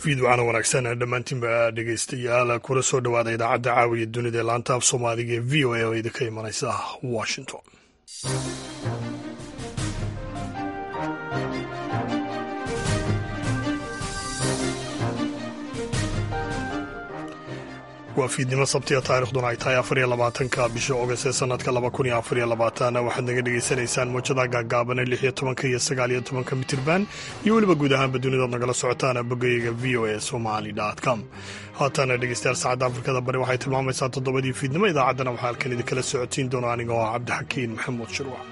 fiidwacana wanaagsan dhammaantiinba dhegeystayaal kula soo dhowaada idaacadda caawiya dunida ee laanta af soomaaliga ee v o a oo idinka imanaysa washington waa fiidnimo sabtiga taarikhduna ay tahay afariyo labaatanka bisha ogast ee sanadka laba kun iyo afariyo labaatan waxaad naga dhegaysanaysaan muujada gaagaabane lix iyo tobanka iyo sagaal iyo tobanka mitirban iyo weliba guud ahaanba dunidood nagala socotaan bogayga v o a somali com haatana dhegeystayaal saacadda afrikada bari waxay tilmaamaysaa toddobadii fiidnimo idaacaddana waxaa halkan idinkala socotiin doona aniga oo cabdixakiin maxamuud shirwac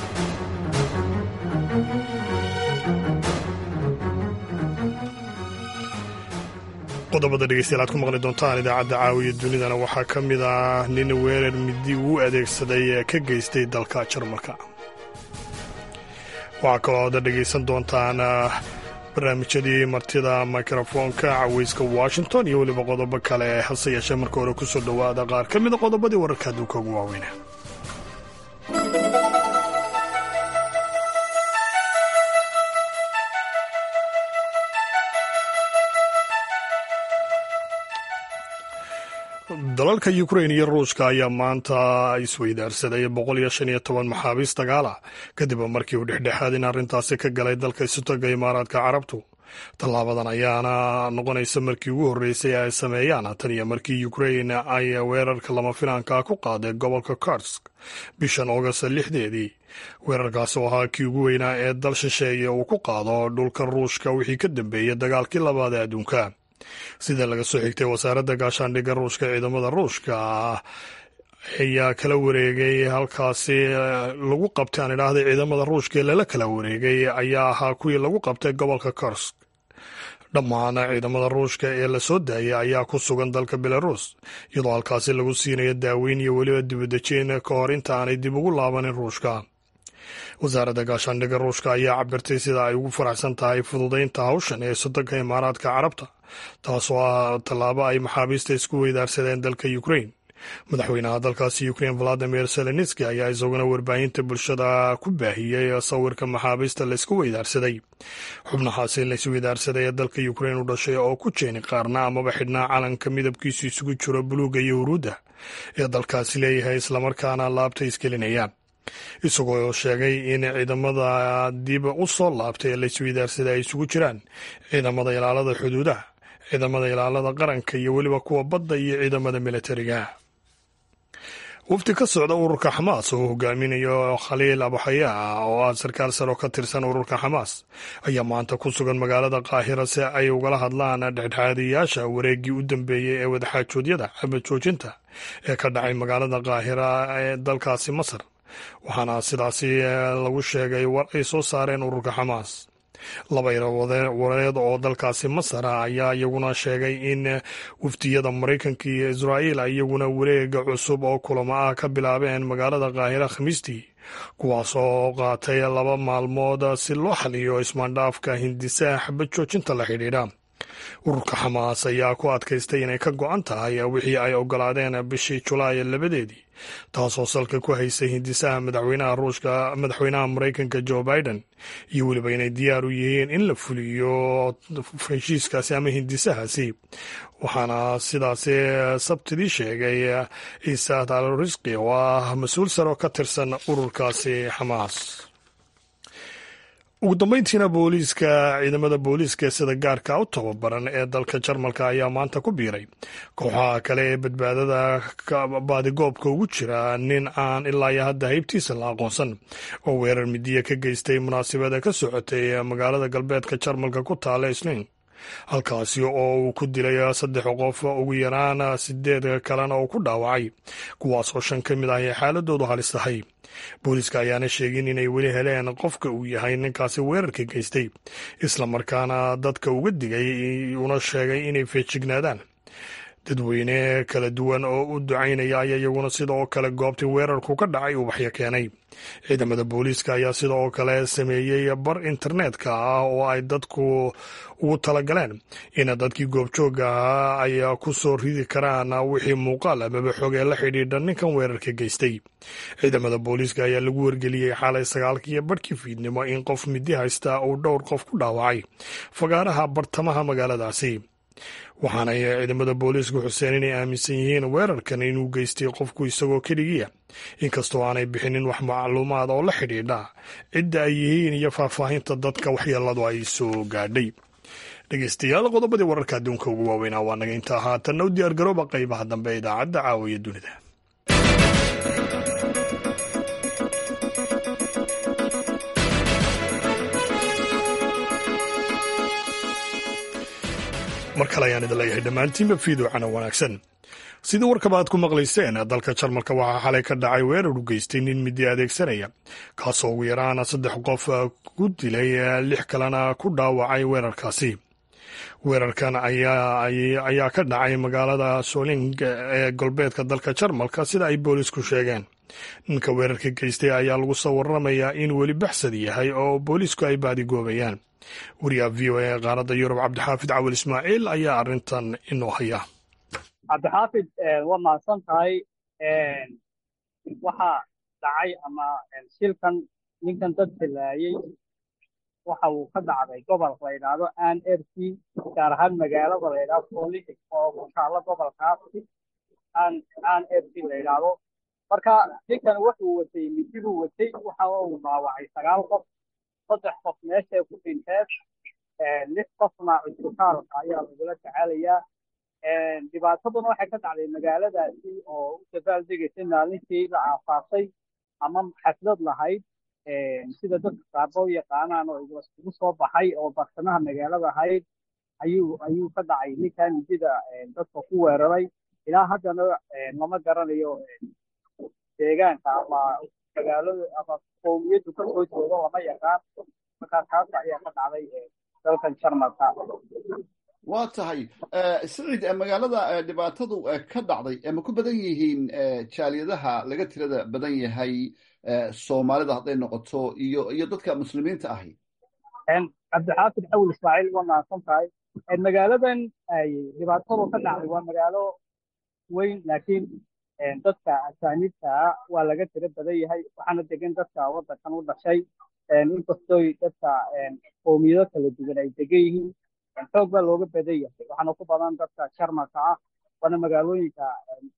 qodobada dhegeystayaal aad ku maqli doontaan idaacadda caawiya dunidana waxaa ka mid ah nin weerar midi uu adeegsaday ee ka geystay dalka jarmalka waxaa kaloo aada dhegaysan doontaan barnaamijyadii martida mikrofoonka caweyska washington iyo weliba qodobo kale hase yeeshee marka hore kusoo dhowaada qaar ka mida qodobadii wararka adduunka ugu waaweyna dalalka ukrain iyo ruushka ayaa maanta isweydaarsaday boqol iyo shan iyo toban maxaabiis dagaal ah kadib markii uu dhexdhexaad in arrintaasi ka galay dalka isutoga imaaraadka carabtu tallaabadan ayaana noqonaysa markii ugu horreysay ay sameeyaan tan iyo markii ukrain ay weerarka lama filaanka ku qaaday gobolka karsk bishan august lixdeedii weerarkaas oo ahaa kii ugu weynaa ee dal shisheeye uu ku qaado dhulka ruushka wixii ka dambeeyey dagaalkii labaad ee adduunka sida laga soo xigtay wasaaradda gaashaandhigga ruushka ciidamada ruushka ayaa kala wareegay halkaasi lagu qabtay aan idhaahday ciidamada ruushka ee lala kala wareegay ayaa ahaa kuwii lagu qabtay gobolka korsk dhammaan ciidamada ruushka ee la soo daayay ayaa ku sugan dalka belarus iyadoo halkaasi lagu siinayo daaweyn iyo weliba dibadejin ka hor inta aanay dib ugu laabanin ruushka wasaaradda gaashaandhigga ruushka ayaa cabirtay sida ay ugu faraxsan tahay fududaynta hawshan ee soddonka imaaraadka carabta taasoo ah tallaabo ay maxaabiista isku weydaarsadeen dalka ukrain madaxweynaha dalkaasi ukrain valadimir zelenski ayaa isaguna warbaahinta bulshada ku baahiyey sawirka maxaabiista laysku weydaarsaday xubnahaasi laysweydaarsaday ee dalka ukrain u dhashay oo ku jeeni qaarna amaba xidhnaa calanka midabkiisu isugu jiro buluuga iyo huruudda ee dalkaasi leeyahay islamarkaana laabta isgelinaya isagoo sheegay in ciidamada dib u soo laabtay ee laysweydaarsaday ay isugu jiraan ciidamada ilaalada xuduudaha ciidamada ilaalada qaranka iyo weliba kuwa badda iyo ciidamada militariga wafdi ka socda ururka xamaas oo hogaaminayo khaliil abuxayaa oo ah sarkaal sare oo ka tirsan ururka xamaas ayaa maanta ku sugan magaalada qaahira si ay ugala hadlaan dhexdhexaadiyaasha wareeggii u dambeeyey ee wadaxaajoodyada xabad joojinta ee ka dhacay magaalada qaahira ee dalkaasi masar waxaana sidaasi lagu sheegay war ay soo saareen ururka xamaas laba wareed oo dalkaasi masar ah ayaa iyaguna sheegay in wafdiyada maraykanka iyo israa'iil ay iyaguna wareega cusub oo kulamo ah ka bilaabeen magaalada qaahira khamiistii kuwaas oo qaatay laba maalmood si loo xaliyo ismaandhaafka hindisaha xabad joojinta la xidhiidha ururka xamaas ayaa ku adkaystay inay ka go-an tahay wixii ay ogolaadeen bishii julaay labadeedii taasoo salka ku haysay hindisaha madaxweynaha ruushka madaxweynaha maraykanka joe biden iyo weliba inay diyaar u yihiin in la fuliyo heshiiskaasi ama hindisahaasi waxaana sidaasi sabtidii sheegay ciisa talrisqi oo ah mas-uul sare oo ka tirsan ururkaasi xamaas ugu dambeyntiina booliiska ciidamada booliiska sida gaarka u tababaran ee dalka jarmalka ayaa maanta ku biiray kooxaha kale ee badbaadada baadigoobka ugu jira nin aan ilaa iyo hadda haybtiisa la aqoonsan oo weerar midiya ka geystay munaasabada ka socotay magaalada galbeedka jarmalka ku taala isniin halkaasi oo uu ku dilay saddex qof ugu yaraan sideed kalena uu ku dhaawacay kuwaasoo shan ka mid ah ay xaaladoodu halis tahay booliiska ayaana sheegin inay weli heleen qofka uu yahay ninkaasi weerarka geystay islamarkaana dadka uga digay una sheegay inay feejignaadaan dadweyne kala duwan oo u ducaynaya ayaa iyaguna sida oo kale goobtii weerarku ka dhacay ubaxyo keenay ciidamada booliiska ayaa sida oo kale sameeyey bar internetka ah oo ay dadku ugu talagaleen in dadkii goobjooga ahaa ay ku soo ridi karaan wixii muuqaal amaba xogee la xidhiidha ninkan weerarka geystay ciidamada booliiska ayaa lagu wargeliyey xalay sagaalkiiyo barhkii fiidnimo in qof midi haysta uu dhowr qof ku dhaawacay fagaaraha bartamaha magaaladaasi waxaanay ciidamada booliisku xuseen inay aaminsan yihiin weerarkan inuu geystay qofku isagoo keligiya inkastoo aanay bixinin wax macluumaad oo la xidhiidha cidda ay yihiin iyo faahfaahinta dadka waxyeeladu ay soo gaadhay dhegeystayaal qodobadii wararka adduunka ugu waaweynaa waa naga intaa haatanna u diyaargarooba qaybaha dambe ee idaacadda caawiya dunida mar kale ayaan idin leeyahay dhammaantiinba fiidocana wanaagsan sidii warkaba aad ku maqlayseen dalka jarmalka waxaa xalay ka dhacay weerar u geystay nin midi adeegsanaya kaasoo ugu yaraana saddex qof ku dilay lix kalena ku dhaawacay weerarkaasi weerarkan ayaa ka dhacay magaalada soling ee galbeedka dalka jarmalka sida ay boolisku sheegeen ninka weerarka geystay ayaa lagu soo waramayaa in weli baxsad yahay oo boolisku ay baadigoobayaan wariyaha v o a qaaradda yurub cabdixaafid cawil ismaaciil ayaa arrintan inoo haya cabdixaafid waa mahadsan tahay waxaa dhacay ama shilkan ninkan dad dilaayey waxa uu ka dhacday gobolka la yidhaahdo an rc gaar ahaan magaalada la yidhahdo solix oo ku taalla gobolkaasi an an rc la yidhaahdo marka ninkan wuxuu watay midibuu watay waxa uu dhaawacay sagaal qof saddex qof meeshay ku dhinteen lix qofna cusbitaalka ayaa lagula tacaalayaa dhibaataduna waxay ka dhacday magaaladaasi oo u dabaaldegaysa maalintii la aasaasay ama xaflad lahayd sida dadka qaarba u yaqaanaan oo isugu soo baxay oo bartamaha magaalada ahayd ayuu ayuu ka dhacay ninkan midida dadka ku weeraray ilaa haddana lama garanayo deegaanka ama magaalada ama qowmiyaddu ka soo jeedo lama yaqaan markaa taas ayaa ka dhacday dalkan jarmalka waa tahay siciid magaalada dhibaatadu ka dhacday ma ku badan yihiin jaaliyadaha laga tirada badan yahay soomaalida hadday noqoto iyo iyo dadka muslimiinta ahi cabdixaafid xawil ismaaciil waa mahadsan tahay magaaladan ay dhibaatadu ka dhacday waa magaalo weyn laakiin dadka asaaniibtaa waa laga tiro badan yahay waxaana degan dadka waddankan u dhashay inkastoy dadka qowmiyado kala duwan ay degan yihiin xoog baa looga badan yahay waxaana ku badan dadka jarmalka ah waana magaalooyinka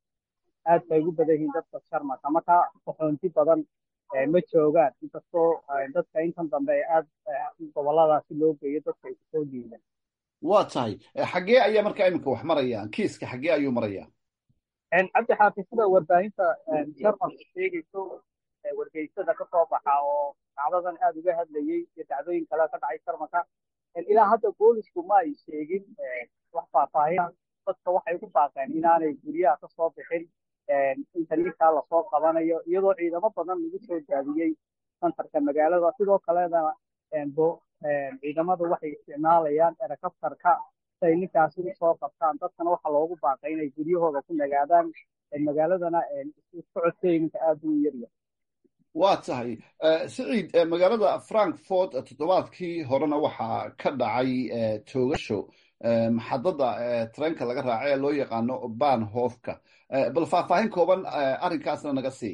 aad bay ugu badan yihiin dadka jarmalka marka qaxoonti badan ma joogaan inkastoo dadka intan dambe aad goboladaasi loo geeyo dadka ay kusoo diidan waa tahay xaggee ayaa markaa iminka wax marayaan kiiska xaggee ayuu marayaa cabdi xaafi sida warbaahinta jarmalka sheegayso wargeysada ka soo baxa oo dhacdadan aad uga hadlayey iyo dhacdooyin kale ka dhacay jarmalka ilaa hadda boolisku ma ay sheegin wax faahfaahin dadka waxay ku baaqeen inaanay guryaha ka soo bixin inta ninkaa lasoo qabanayo iyadoo ciidamo badan lagu soo daadiyey santarka magaalada sidoo kalena ciidamadu waxay isticmaalayaan erekabtarka si ay ninkaasi usoo qabtaan dadkana waxaa loogu baaqay inay guryahooda ku nagaadaan magaaladana socodkeeginka aad u yaryahay waa tahay siciid magaalada frankfort toddobaadkii horena waxaa ka dhacay toogasho maxadada tareenka laga raaca ee loo yaqaano banhofka bal faahfaahin kooban arrinkaasna naga sii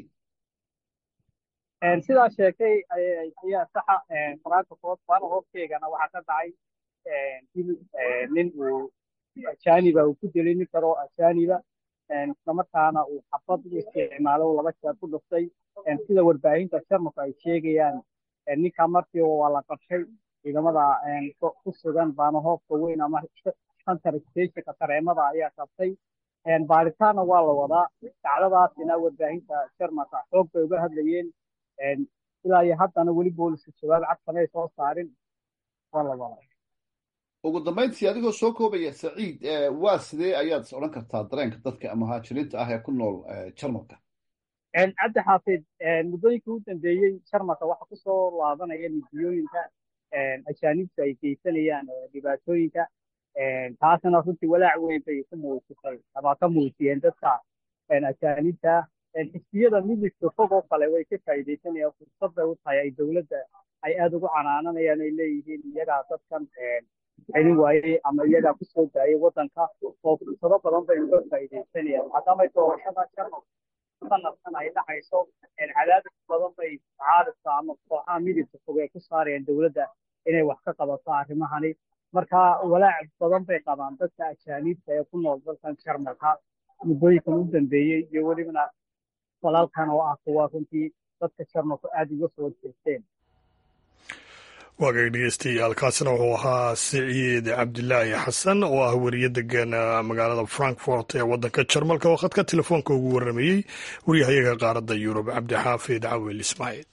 sidaa sheegtay ayaa saxa frankfort banhofkeegana waxaa ka dhacay dil nin uu ajaniba uu ku dilay nin kaloo ajaniba islamarkaana uu xabad u isticmaalo laba jeer ku dhuftay sida warbaahinta jarmalku ay sheegayaan ninka markii waa la qabtay ciidamada ku sugan baanahoofka weyn ama center stationka tareemada ayaa qabtay baaritaanna waa la wadaa dacdadaasina warbaahinta jarmalka xoog bay uga hadlayeen ilaa iyo haddana weli booliska jawaab cadkamay soo saarin waa la wadaa ugu dambayntii adigoo soo koobaya saciid waa sidee ayaad is odhan kartaa dareenka dadka muhaajiriinta ah ee ku nool jarmalka cabdi xaafid muddooyinkii u dambeeyey jarmalka waxaa kusoo laabanaya midiyooyinka ajaanibtu ay geysanayaan dhibaatooyinka taasna runtii walaac weyn bay ku muujisay ama ka muujiyeen dadka ajaanibta xisbiyada midligta fog oo kale way ka faa'iidaysanayaan fursad bay u tahay ay dowladda ay aada ugu canaananayaan ay leeyihiin iyagaa dadkan celin waayey ama iyagaa kusoo daayay waddanka oo fursado badan bay uga faa'iidaysanayaan maadaamay doorashada sharaf sanadkan ay dhacayso cadaadis badan bay caadadka ama kooxaha midibka fog ay ku saarayaan dowladda inay wax ka qabato arrimahani marka walaac badan bay qabaan dadka ajaaniibta ee ku nool dalkan jarmalka muddooyinkan u dambeeyey iyo welibana walaalkan oo ah kuwa runtii dadka jarmalku aada uga soo jeesteen waagay dhegeystayaal kaasina wuxuu ahaa siciid cabdilaahi xasan oo ah weriye degan magaalada frankfort ee waddanka jarmalka oo khadka telefoonka ugu warramayey waryahayaga qaaradda yurub cabdixaafid cawil ismaaciil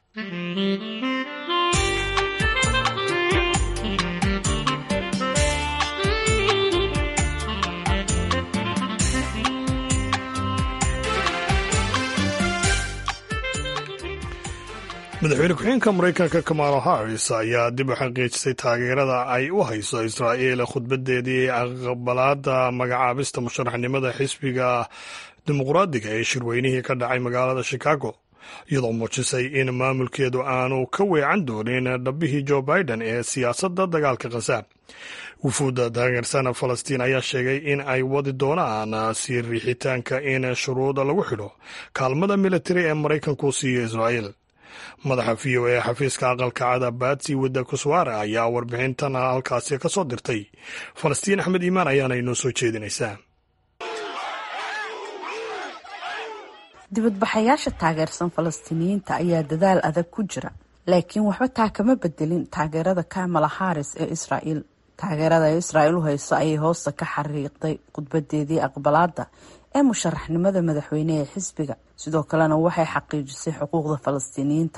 madaxweyne ku-xigeenka maraykanka kamalo harris ayaa dib u xaqiijisay taageerada ay u hayso israa'iil khudbadeedii aqbalaada magacaabista musharaxnimada xisbiga dimuqraadiga ee shirweynihii ka dhacay magaalada chicago iyadoo muujisay in maamulkeedu aanu ka weecan doonin dhabbihii joe biden ee siyaasadda dagaalka khasaab wufuudda taageersana falastiin ayaa sheegay in ay wadi doonaan sii riixitaanka in shuruuda lagu xidho kaalmada militari ee maraykanku siiyo israa'iil madaxa v o e xafiiska aqalka cada baatsi wadda kuswaara ayaa warbixintan halkaasi ka soo dirtay falastiin axmed iimaan ayaana inoo soo jeedinaysaa dibadbaxayaasha taageersan falastiiniyiinta ayaa dadaal adag ku jira laakiin waxba taa kama bedelin taageerada kamala haris ee israa'iil taageerada ay israa'iil u hayso ayay hoosta ka xariiqday khudbadeedii aqbalaada ee musharaxnimada madaxweyne ee xisbiga sidoo kalena waxay xaqiijisay xuquuqda falastiiniyiinta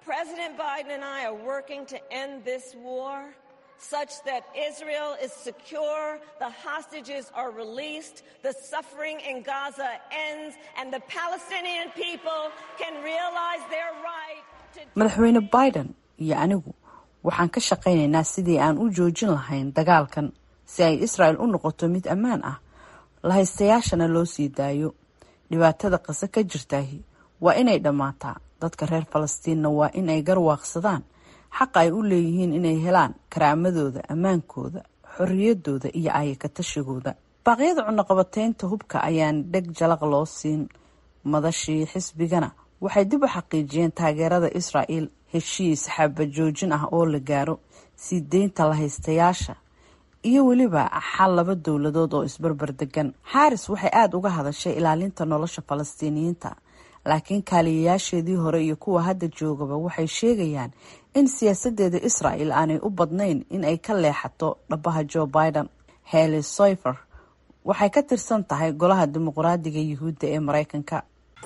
such that Israel is secure, the hostages are released, the suffering in Gaza ends, and the Palestinian people can realize their right to. madaxweyne biden iyo anigu waxaan ka shaqaynaynaa sidii aan u joojin lahayn dagaalkan si ay israel u noqoto mid ammaan ah lahaystayaashana loo sii daayo dhibaatada qase ka jirtaahi waa inay dhammaataa dadka reer falastiinna waa in ay garwaaqsadaan xaqa ay u leeyihiin inay helaan karaamadooda ammaankooda xorriyadooda iyo aayakatashigooda baaqyada cunaqabateynta hubka ayaan dheg jalaq loo siin madashii xisbigana waxay dib u xaqiijiyeen taageerada israa'el heshiis xabajoojin ah oo la gaaro sii deynta lahaystayaasha iyo weliba xal laba dowladood oo isbarbar degan xaaris waxay aada uga hadashay ilaalinta nolosha falastiiniyiinta laakiin kaaliyayaasheedii hore iyo kuwa hadda joogaba waxay sheegayaan in siyaasadeeda israel aanay u badnayn in ay ka leexato dhabaha joe biden heli soyfer waxay ka tirsan tahay golaha dimuqraadiga yuhuudda ee maraykanka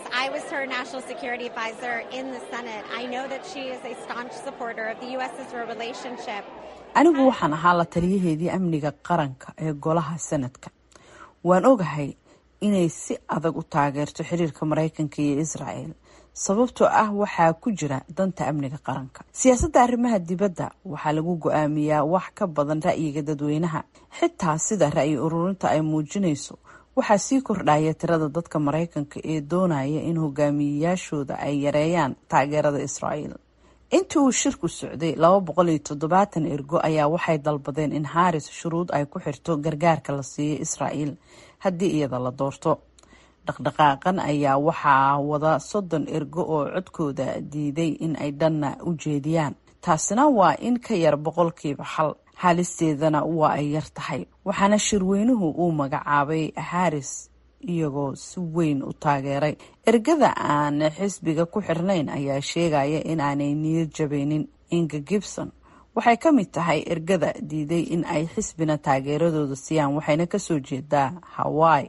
anigu waxaan ahaa la taliyaheedii amniga qaranka ee golaha sanadka waan ogahay inay si adag u taageerto xiriirka maraykanka iyo israel sababtoo ah waxaa ku jira danta amniga qaranka siyaasadda arrimaha dibadda waxaa lagu go-aamiyaa wax ka badan ra'yiga dadweynaha xitaa sida ra'yi ururinta ay muujinayso waxaa sii kordhaya tirada dadka maraykanka ee doonaya in hogaamiyeyaashooda ay yareeyaan taageerada israel intii uu shirku socday laba boqol iyo toddobaatan ergo ayaa waxay dalbadeen in haris shuruud ay ku xirto gargaarka la siiyo israel haddii iyada la doorto dhaqdhaqaaqan ayaa waxaa wada soddon ergo oo codkooda diiday in ay dhanna u jeediyaan taasina waa in ka yar boqolkiiba xal haalisteedana waa ay yar tahay waxaana shirweynuhu uu magacaabay haris iyagoo si weyn u taageeray ergada aan xisbiga ku xirnayn ayaa sheegaya in aanay niyad jabaynin inga gibson waxay ka mid tahay ergada diiday in ay xisbina taageeradooda siiyaan waxayna kasoo jeedaa hawaii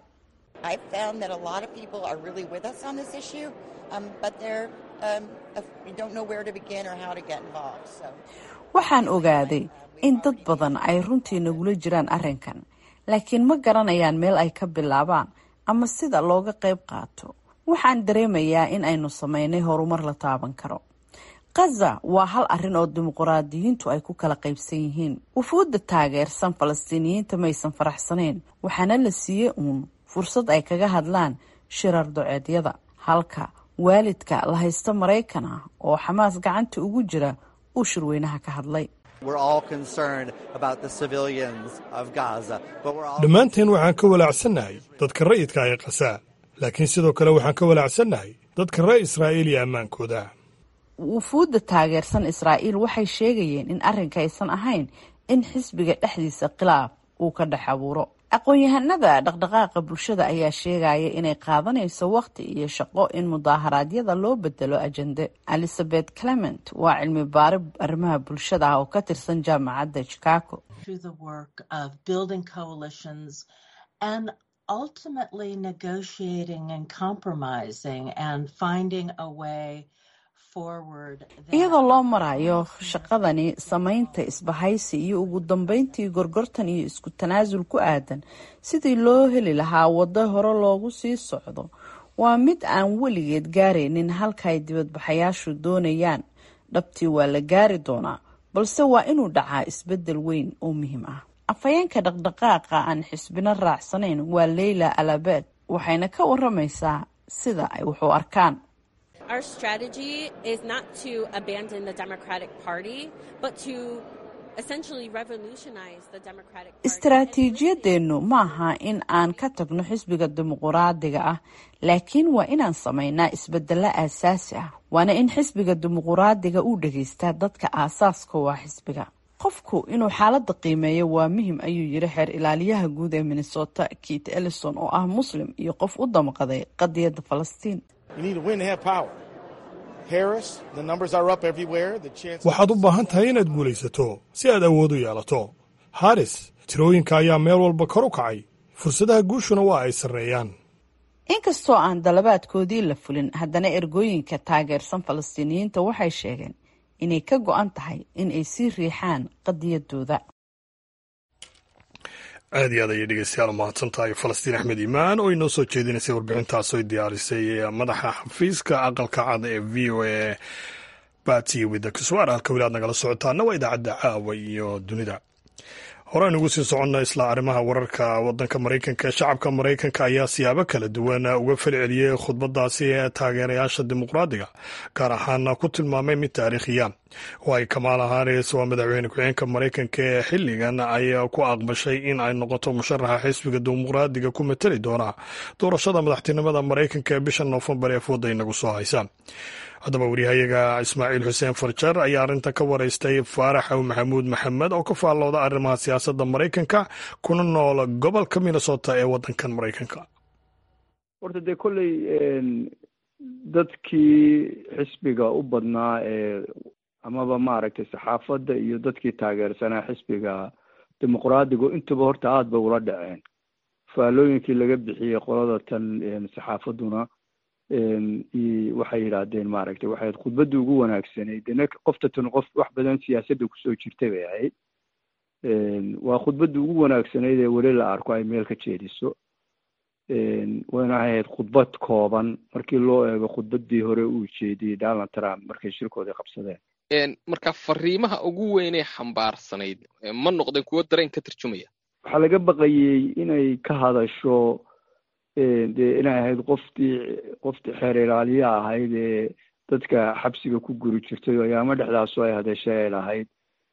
waxaan ogaaday in dad badan ay runtii nagula jiraan arrinkan laakiin ma garanayaan meel ay ka bilaabaan ama sida looga qayb qaato waxaan dareemayaa in aynu sameynay horumar la taaban karo khaza waa hal arrin oo dimuquraadiyiintu ay ku kala qaybsan yihiin wufuudda taageersan falastiiniyiinta maysan faraxsanayn waxaana la siiyey uun fursad ay kaga hadlaan shirar doceedyada halka waalidka la haysta maraykan ah oo xamaas gacanta ugu jira uu shirweynaha ka hadlay dhammaanteen waxaan ka walaacsannahay dadka ra'yidka ee khasaa laakiin sidoo kale waxaan ka walaacsannahay dadka reer israa'iil iyo ammaankooda wufuudda taageersan israa'iil waxay sheegayeen in arrinka aysan ahayn in xisbiga dhexdiisa khilaaf uu ka dhex abuuro aqoon-yahanada dhaqdhaqaaqa bulshada ayaa sheegaya inay qaadanayso waqti iyo shaqo in mudaaharaadyada loo bedelo ajende elizabeth clement waa cilmi baari arrimaha bulshada ah oo ka tirsan jaamacadda chicago ultimately negotiating and compromising and finding a way forward. iyadoo loo marayo shaqadani samaynta isbahaysi iyo ugu dambeyntii gorgortan iyo isku tanaasul ku aadan sidii loo heli lahaa waddo hore loogu sii socdo waa mid aan weligeed gaaraynin halka ay dibadbaxayaashu doonayaan dhabtii waa la gaari doonaa balse waa inuu dhacaa isbeddel weyn oo muhiim ah afhayeenka dhaqdhaqaaqa aan xisbino raacsanayn waa leyla alabed waxayna ka waramaysaa sida ay wax u arkaan Our strategy is not to abandon the Democratic Party, but to essentially revolutionize the Democratic Party. istaraatiijiyadeennu maaha in aan ka tagno xisbiga dimuquraadiga ah laakiin waa inaan samaynaa isbedelo aasaasi ah waana in xisbiga dimuquraadiga uu dhegaystaa dadka aasaaska waa xisbiga qofku inuu xaaladda qiimeeyo waa muhim ayuu yiri xeer ilaaliyaha guud ee minnesota keith ellison oo ah muslim iyo qof u damqaday qadiyadda falastiin waxaad u baahan tahay inaad guulaysato si aad awood u yeelato haris tirooyinka ayaa meel walba kor u kacay fursadaha guushuna waa ay sarreeyaan inkastoo aan dalabaadkoodii la fulin haddana ergooyinka taageersan falastiiniyiinta waxay sheegeen inay ka go-an tahay in ay sii riixaan qadiyadooda aad iyo aad ayay dhegeystayaal u mahadsan tahay falastiin axmed iimaan oo inoo soo jeedinaysay warbixintaas oy diyaarisay madaxa xafiiska aqalka cad ee v o a bati wida kiswaar halka weli aad nagala socotaana waa idaacadda caawa iyo dunida horaan ugu sii soconna isla arrimaha wararka wadanka maraykanka ee shacabka maraykanka ayaa siyaabo kala duwan uga falceliyey khudbadaasi ee taageerayaasha dimuqraadiga gaar ahaan ku tilmaamay mid taariikhiya oo ay kamaala haris waa madaxweyne ku-xeenka maraykanka ee xilligan ay ku aqbashay in ay noqoto musharaxa xisbiga dimuqraadiga ku matali doona doorashada madaxtinimada maraykanka ee bisha noofembar ee fooda inagu soo haysa haddaba wariyahayaga ismaaciil xuseen farjar ayaa arrintan ka waraystay faarax aw maxamuud maxamed oo ka faallooda arrimaha siyaasadda maraykanka kuna nool gobolka minnesota ee waddankan maraykanka horta dee kolley dadkii xisbiga u badnaa ee amaba maaragtay saxaafadda iyo dadkii taageersanaa xisbiga dimuqraadigu intaba horta aada bay ula dhaceen faallooyinkii laga bixiyey qolada tan saxaafadduna waxay yidhaahdeen maaragtay waxay khudbaddii ugu wanaagsanayd dena qofta tan qof wax badan siyaasadda kusoo jirtay bay ahayd waa khudbaddii ugu wanaagsanayd ee weli la arko ay meel ka jeediso wayna ahayd khudbad kooban markii loo eego khudbaddii hore uu jeediyey donald trump markay shirkoodii qabsadeen marka fariimaha ugu weynee xambaarsanayd ma noqdeen kuwo dareen ka tarjumaya waxaa laga baqayey inay ka hadasho dee inay ahayd qoftii qoftii xeer ilaaliya ahayd ee dadka xabsiga ku guri jirtay oo ayaamo dhexdaasu ay hadashay ay lahayd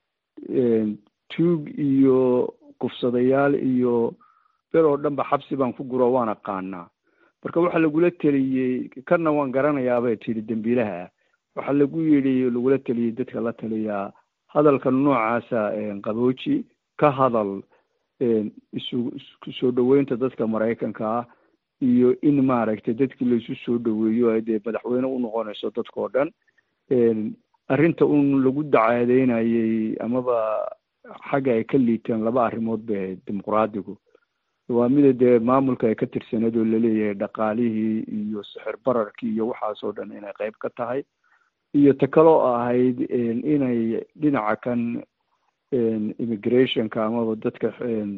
tuug iyo kufsadayaal iyo bel oo dhan ba xabsi baan ku guro waan aqaanaa marka waxaa lagula teliyey kana waan garanayaabay tidhi dembiilaha ah waxaa lagu yidhi lagula teliyey dadka la taliyaa hadalka noocaasa qabooji ka hadal isu soo dhoweynta dadka maraykanka ah iyo in maaragtay dadkii laisu soo dhoweeyo ay dee madaxweyne u noqonayso dadkao dhan arrinta un lagu dacaadeynayey amaba xagga ay ka liiteen laba arrimood bay ahayd dimuqraadigu waa mida dee maamulka ay ka tirsaneed oo laleeyahay dhaqaalihii iyo sixir bararkii iyo waxaasoo dhan inay qayb ka tahay iyo ta kaloo ahayd inay dhinaca kan immigrationka amaba dadka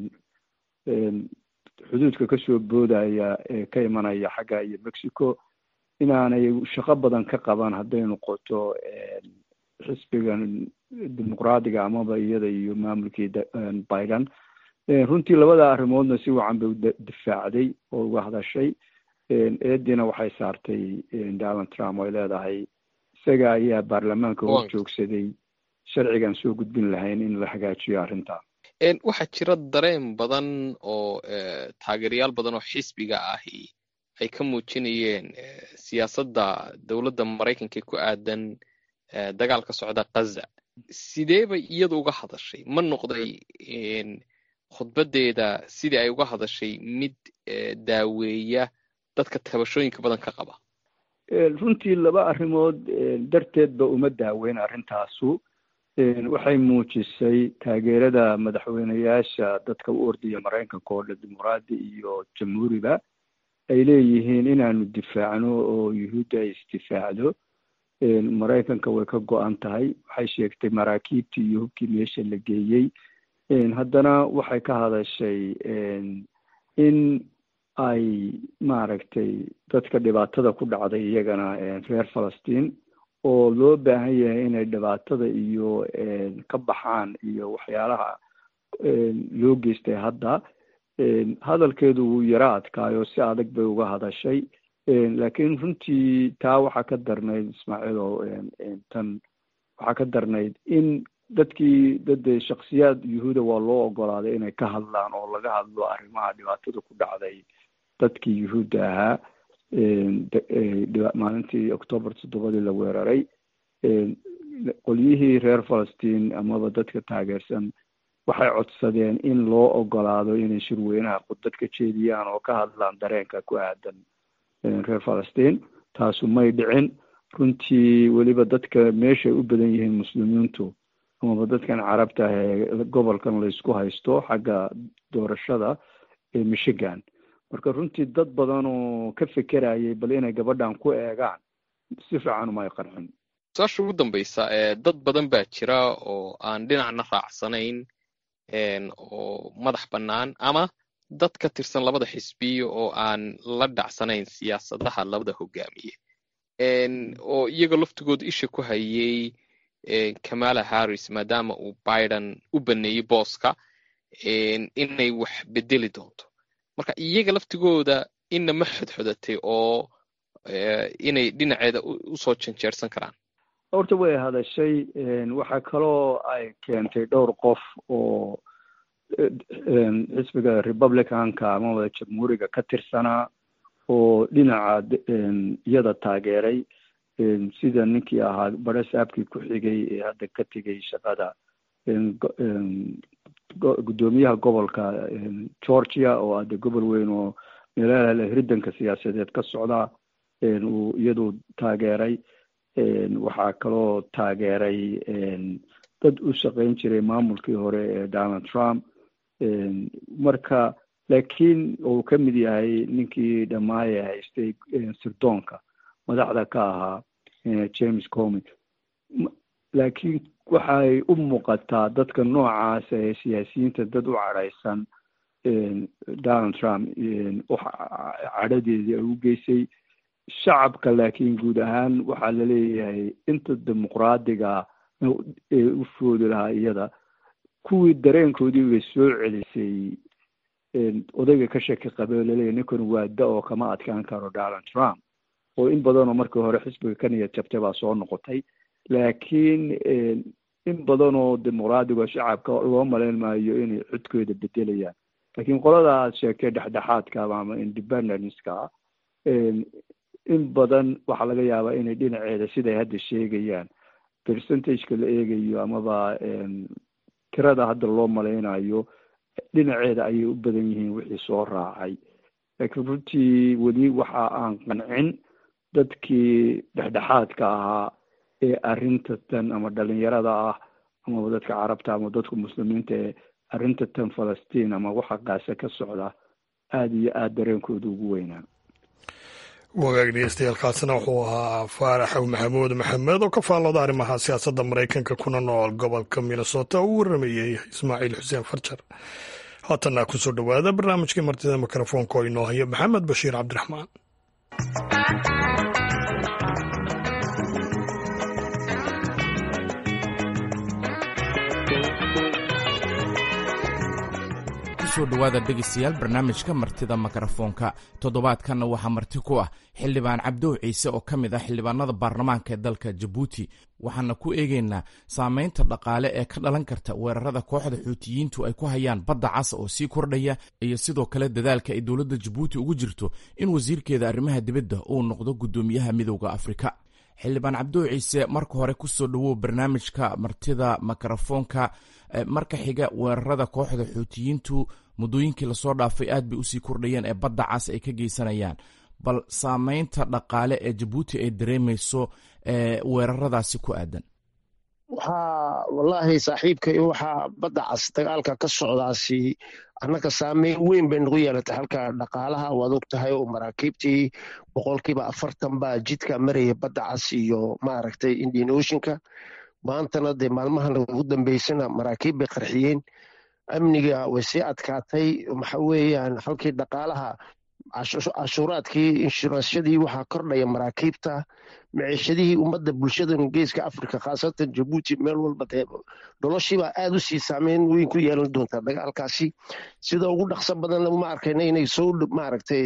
xuduudka kasoo boodaya ee ka imanaya xagga iyo mexico inaanay shaqo badan ka qaban hadday noqoto xisbigan dimuqraadiga amaba iyada iyo maamulkii biden runtii labada arrimoodna si wacan bay u difaacday oo uga hadashay eediina waxay saartay donald trump ay leedahay isaga ayaa baarlamaanka hor joogsaday sharcigan soo gudbin lahayn in la hagaajiyo arrinta waxaa jira dareen badan oo taageerayaal badan oo xisbiga ahi ay ka muujinayeen siyaasadda dowladda maraykanka ee ku aadan dagaalka socda kaza sidee bay iyadu uga hadashay ma noqday khudbaddeeda sidii ay uga hadashay mid daaweeya dadka tabashooyinka badan ka qaba runtii laba arrimood darteedba uma daaweyn arrintaasu waxay muujisay taageerada madaxweyneyaasha dadka u ordaya maraykanka oo dhan dimuqraadi iyo jamhuuriba ay leeyihiin inaanu difaacno oo yuhuudda ay isdifaacdo maraykanka way ka go-an tahay waxay sheegtay maraakiibtii iyo hubkii meesha la geeyey haddana waxay ka hadashay in ay maaragtay dadka dhibaatada ku dhacday iyagana reer falastiin oo loo baahan yahay inay dhibaatada iyo ka baxaan iyo waxyaalaha loo geystay hadda hadalkeedu wuu yaro adkaayo si adag bay uga hadashay laakiin runtii taa waxaa ka darnayd ismaaciil oo tan waxaa ka darnayd in dadkii dad shaksiyaad yuhuuda waa loo ogolaaday inay ka hadlaan oo laga hadlo arrimaha dhibaatada ku dhacday dadkii yuhuudda ahaa maalintii octoobar toddobadii la weeraray qolyihii reer falastiin amaba dadka taageersan waxay codsadeen in loo ogolaado inay shirweynaha khudbad ka jeediyaan oo ka hadlaan dareenka ku aadan reer falastiin taasu may dhicin runtii weliba dadka meeshay u badan yihiin muslimiintu amaba dadkan carabta ah ee gobolkan laysku haysto xagga doorashada ee michigan marka runtii dad badan oo ka fekerayay bal inay gabadhan ku eegaan si fiican uma ay qarxin su-aasha ugu dambaysa dad badan baa jira oo aan dhinacna raacsanayn oo madax bannaan ama dad ka tirsan labada xisbiya oo aan la dhacsanayn siyaasadaha labada hogaamiye oo iyaga laftigooda isha ku hayay kamala harris maadaama uu biden u baneeyey booska inay wax bedeli doonto marka iyaga laftigooda inna ma xodxodatay oo inay dhinaceeda usoo janjeersan karaan horta way hadashay waxaa kaloo ay keentay dhowr qof oo xisbiga republicanka amaba jamhuuriga ka tirsanaa oo dhinaca iyada taageeray sida ninkii ahaa bare saabkii ku xigay ee hadda ka tegay shaqada guddoomiyaha gobolka georgia oo hadda gobol weyn oo meelaha hirdanka siyaasadeed ka socda uu iyadu taageeray waxaa kaloo taageeray dad u shaqayn jiray maamulkii hore ee donald trump marka laakiin uu ka mid yahay ninkii dhamaaye haystay sirdoonka madaxda ka ahaa james comi laakiin waxay u muuqataa dadka noocaas ee siyaasiyiinta dad u cadhaysan donald trump cadhadeedii ay u geysay shacabka laakiin guud ahaan waxaa laleeyahay inta dimuqraadiga ee u foodi lahaa iyada kuwii dareenkoodii bay soo celisay odayga ka shaki qabe laleeyahy ninkan waa da oo kama adkaan karo donald trump oo in badanoo markii hore xisbiga ka niyad jabtay baa soo noqotay laakiin in badanoo dimuqraadiga shacabka loo malayn maayo inay codkooda bedelayaan laakiin qolada aad sheegtay dhexdhexaadka ama independenceka in badan waxaa laga yaabaa inay dhinaceeda siday hadda sheegayaan percentageka la eegayo amaba tirada hadda loo malaynayo dhinaceeda ayay u badan yihiin wixii soo raacay laakiin runtii weli waxa aan qancin dadkii dhexdhexaadka ahaa ee arrinta tan ama dhalinyarada ah amaba dadka carabta ama dadka muslimiinta ee arrinta tan falastiin ama waxa qaase ka socda aada iyo aada dareenkooda ugu weynaa wagaag dhegeystayaaalkaasina wuxuu ahaa faaraxow maxamuud maxamed oo ka faallooda arrimaha siyaasadda maraykanka kuna nool gobolka minnesota oo u waramayey ismaaciil xuseen farjar haatanna kusoo dhowaada barnaamijkii martida mikrofoonka oo inoo haya maxamed bashiir cabdiraxmaan soo dhowaada dhegaystayaal barnaamijka martida mikrofoonka toddobaadkanna waxaa marti ku ah xildhibaan cabdow ciise oo ka mid ah xildhibaanada baarlamaanka ee dalka jabuuti waxaana ku eegaynaa saameynta dhaqaale ee ka dhalan karta weerarada kooxda xuutiyiintu ay ku hayaan badda cas oo sii kordhaya iyo sidoo kale dadaalka ay dowladda jabuuti ugu jirto in wasiirkeeda arrimaha dibadda uu noqdo guddoomiyaha midowda afrika xildhibaan cabdow ciise marka hore kusoo dhowow barnaamijka martida mikrofoonka marka xiga weerarada kooxda xuutiyiintu muddooyinkii lasoo dhaafay aad bay usii kordhayeen ee badda cas ay ka geysanayaan bal saameynta dhaqaale ee jabuuti ay dareemayso weeraradaasi ku aadan waxaa wallaahi saaxiibkay waxaa badda cas dagaalka ka socdaasi annaga saameyn weyn bay nagu yeelatay halka dhaqaalaha waad og tahay oo maraakiibtii boqolkiiba afartan baa jidka maraya badda cas iyo maaragtay indian oceanka maantana dee maalmahan ugu dambeysana maraakiib bay qarxiyeen amniga way sii adkaatay waxa weeyaan halkii dhaqaalaha cashuuraadkii inshuransyadii waxaa kordhaya maraakiibta maciishadihii ummadda bulshadan geeska africa khaasatan jabuuti meel walba dee noloshiibaa aad u sii saameyn weyn ku yeelan doontaa dagaalkaasi sida ugu dhaqso badanna ma arkayna inay soo maaragtay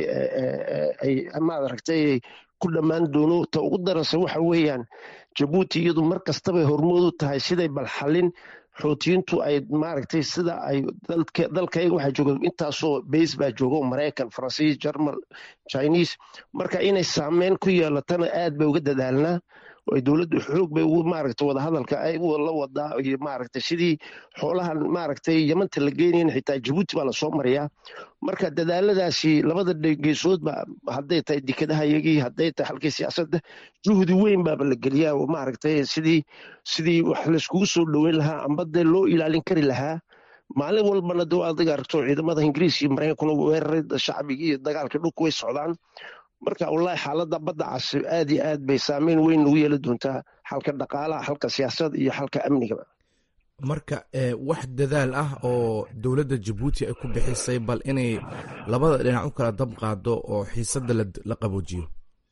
maaragtay ku dhammaan doono ta ugu darasa waxa weeyaan jabuuti iyadu mar kastabay hormood u tahay siday balxalin xoutiyiintu ay maaragtay sida ay dalkayga waxaa jooga intaasoo bays baa jooga maraykan faransiis jermal chinese marka inay saameyn ku yeelatana aad bay uga dadaalnaa ay dowladdu xoog bay ugu maaragtay wadahadalka ay la wadaa iyo maaragtay sidii xoolahan maaragtay yamanta la geenayn xitaa jabuuti baa lasoo mariyaa marka dadaaladaasi labada geesoodba hadday tahay dekedahayagii hadday tahay halkii siyaasadda juhdi weyn baaba la geliyaa oo maaragtay sidii sidii wax layskugu soo dhoweyn lahaa amba dee loo ilaalin kari lahaa maalin walbana dee adiga aragto ciidamada ingiriis iyo maraykankuna weerarada shacbigii iyo dagaalkii dhulku way socdaan marka wallaahi xaaladda badda cas aad iyo aad bay saameyn weyn nagu yeeli doontaa xalka dhaqaalaha xalka siyaasadda iyo xalka amnigaba marka wax dadaal ah oo dowladda jabuuti ay ku bixisay bal inay labada dhinac u kala dab qaado oo xiisadda la qaboojiyo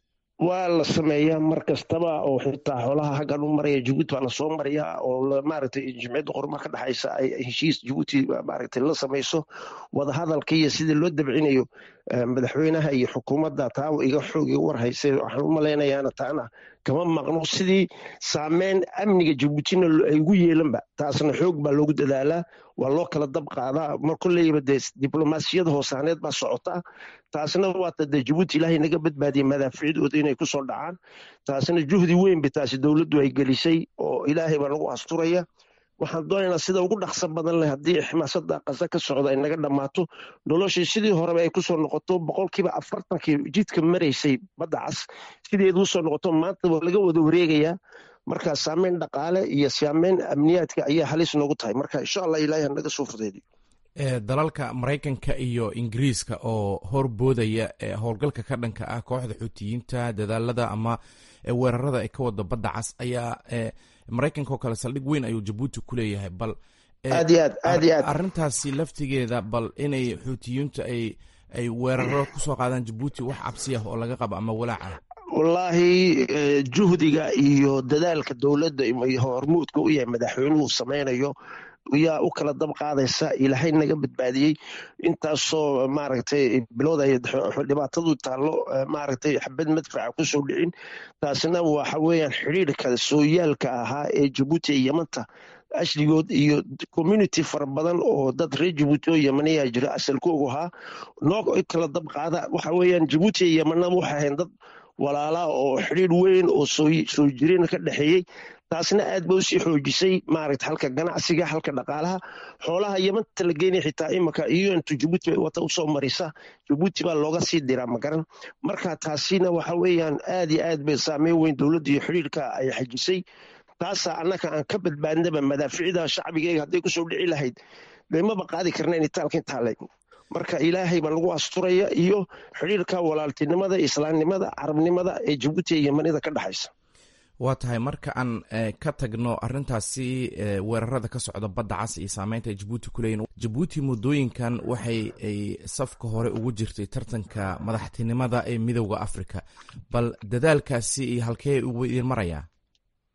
waa la sameeyaa mar kastaba oo xitaa xoolaha haggan u maraya jabuuti baa lasoo mariyaa oo maaragtay jimciyadda qorma ka dhexaysa ay heshiis jabuuti maaragtay la samayso wadahadalka iyo sidii loo dabcinayo madaxweynaha iyo xukuumadda taa iga xoog iga warhaysay waxaan u malaynayaana taana kama maqno sidii saameyn amniga jabuutina ay ugu yeelanba taasna xoog baa loogu dadaalaa waa loo kala dab qaadaa mar kolleyba dee diblomaasiyada hoosaaneed baa socota taasna waata dee jabuuti ilaahay naga badbaadiyay madaaficdooda inay kusoo dhacaan taasna juhdi weyn ba taasi dowladdu ay gelisay oo ilaahay baa nagu asturaya waxaan doonaynaa sida ugu dhaqso badan leh haddii ximaasada qasa ka socda ay naga dhammaato noloshii sidii horeba ay kusoo noqoto boqolkiiba afartankii jidka maraysay badda cas sideedu usoo noqoto maanta waa laga wada wareegayaa marka saameyn dhaqaale iyo saameyn amniyaadka ayaa halis noogu tahay marka insha allah ilaahay hanaga soo fudeediyo dalalka maraykanka iyo ingiriiska oo horboodaya howlgalka ka dhanka ah kooxda xuutiyiinta dadaalada ama weerarada ay ka wada badda cas ayaa maraykanka oo kale saldhig weyn ayuu jabuuti ku leeyahay bal aad iyo aad aad iyo aad arrintaasi laftigeeda bal inay xuutiyiintu ay ay weeraro kusoo qaadaan jabuuti wax cabsi ah oo laga qabo ama walaac ah wallaahi juhdiga iyo dadaalka dowladda hormuudka u yahay madaxweynuhu samaynayo yaa u kala dab qaadaysa ilaahay naga badbaadiyey intaasoo maaragtay bilood ay dhibaatadu taallo maaragtay xabad madfaca kusoo dhicin taasina waxa weeyaan xidhiirka sooyaalka ahaa ee jabuuti iyo yamanta ashligood iyo community fara badan oo dad reer jabuuti oo yamaniyaa jira asalkoogu ahaa noo kala dab qaada waxa weeyaan jabuuti iyo yamanaba waxay ahayn dad walaalaa oo xidhiir weyn oo soo jireen ka dhexeeyey taasna aad ba usii xoojisay maaragta halka ganacsiga halka dhaqaalaha xoolaha yamanta la geynaya xitaa imika iyo intu jabuuti bay wata usoo marisa jabuuti baa looga sii diraa magaran marka taasina waxa weeyaan aad iyo aad bay saameyn weyn dowladda iyo xidhiirka ay xajisay taasaa annaka aan ka badbaadnaba madaaficida shacbigeyga hadday kusoo dhici lahayd deemaba qaadi karnayn itaalka intaale marka ilaahay baa lagu asturaya iyo xidhiirka walaaltinimada islaamnimada carabnimada ee jabuuti iyo yamanida ka dhexaysa waa tahay marka aan ka tagno arintaasi weerarada ka socda badda cas iyo saameynta ay jabuuti ku leeyihin jabuuti muddooyinkan waxay ay safka hore ugu jirtay tartanka madaxtinimada ee midowda africa bal dadaalkaasi iyo halkee ugu idin marayaa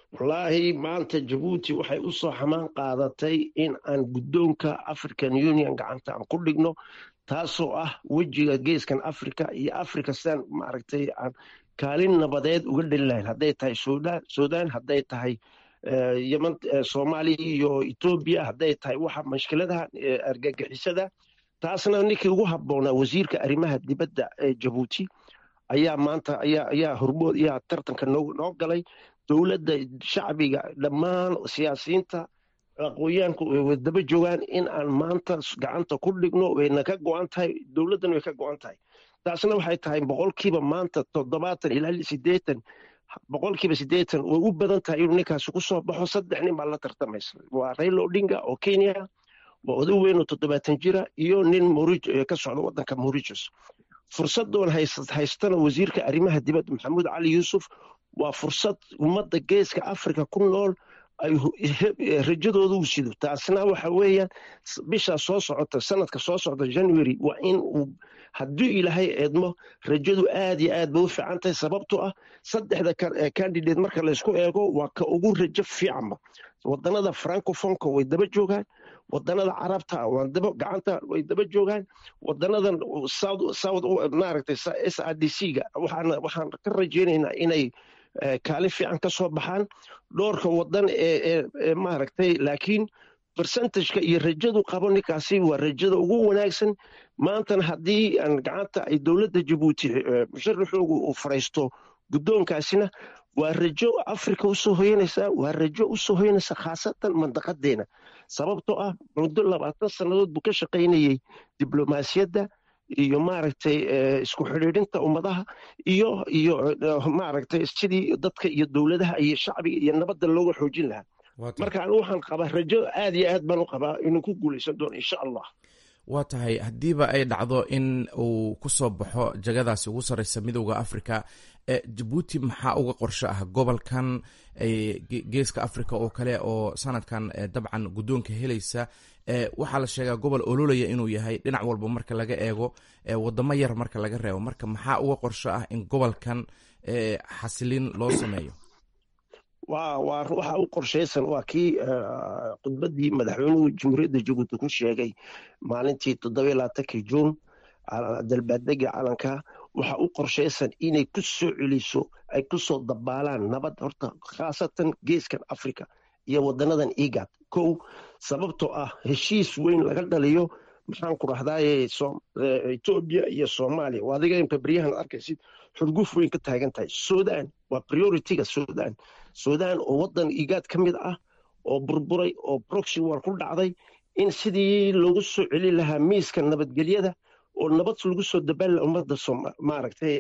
wallaahi maanta jabuuti waxay u soo xamaan qaadatay in aan guddoonka african union gacanta aan ku dhigno taasoo ah wejiga geeskan africa iyo africa sidaan maaragtay aan kaalin nabadeed uga dheli lahayn hadday tahay sudan sudan hadday tahay yeman soomaaliya iyo etoobiya hadday tahay waxa mashkiladaha argagixisada taasna ninkii ugu habboonaa wasiirka arrimaha dibadda ee jabuuti ayaa maanta ayaa ayaa hormood ayaa tartanka noo noo galay dowladda shacbiga dhammaan siyaasiyiinta aqoonyahanku way daba joogaan in aan maanta gacanta ku dhigno wayna ka go-an tahay dowladdan way ka go-an tahay taasna waxay tahay boqolkiiba maanta toddobaatan ilaa sideetan boqolkiiba sideetan way u badan tahay inuu ninkaasi ku soo baxo saddex nin baa la tartamaysa waa raila odinga oo kenya waa oday weyn oo toddobaatan jira iyo nin ka socda wadanka mauritius fursadoon haystana wasiirka arrimaha dibadda maxamuud cali yuusuf waa fursad ummadda geeska africa ku nool ay rajadooda u sido taasna waxa weeyaan bishaa soo socota sanadka soo socda january waa in uu haddii ilaahay eedmo rajadu aad iyo aad bay u fiican tahay sababtoo ah saddexda candidate marka laysku eego waa ka ugu rajo fiicanba wadanada francofonka way daba joogaan wadanada carabta gacanta way daba joogaan wadanadan south maaragtay s r d c ga waxaan ka rajaynaynaa inay kaalin fiican ka soo baxaan dhowrka wadan ee maaragtay laakiin percentageka iyo rajadu qabo ninkaasi waa rajada ugu wanaagsan maantana haddii aan gacanta ay dowladda jabuuti musharaxoogu uu faraysto guddoonkaasina waa rajo africa usoo hoyanaysaa waa rajo usoo hoyanaysa khaasatan mandaqadeena sababtoo ah muddo labaatan sannadood buu ka shaqaynayey diblomaasiyadda iyo maaragtay isku xidhiidhinta ummadaha iyo iyo maaragtay sidii dadka iyo dowladaha iyo shacbiga iyo nabadda looga xoojin lahaa marka anigu waxaan qabaa rajo aad iyo aad baan u qabaa inuu ku guulaysan doono insha allah waa tahay haddiiba ay dhacdo in uu ku soo baxo jagadaasi ugu sarreysa midowda africa jabuuti maxaa uga qorsho ah gobolkan geeska africa oo kale oo sanadkan dabcan guddoonka helaysa waxaa la sheegaa gobol ololaya inuu yahay dhinac walba marka laga eego wadamo yar marka laga reebo marka maxaa uga qorsho ah in gobolkan xasilin loo sameeyo wa waa waxa u qorshaysan waa kii khudbaddii madaxweynuhu jamhuuriyadda jabuuti ku sheegay maalintii toddoba labaatankii juun dalbaadega calanka waxa u qorshaysan inay ku soo celiso ay ku soo dabaalaan nabad horta khaasatan geeskan africa iyo wadanadan igad kow sababtoo ah heshiis weyn laga dhaliyo maxaan ku rahdaaye etoobiya iyo soomaaliya waa adiga imka beryahan arkaysid xurguf weyn ka taagan tahay sudan waa prioritiga sudan sudan oo wadan igaad ka mid ah oo burburay oo proxy war ku dhacday in sidii loogu soo celin lahaa miiska nabadgelyada oo nabad lagu soo dabaala ummadda maaragtay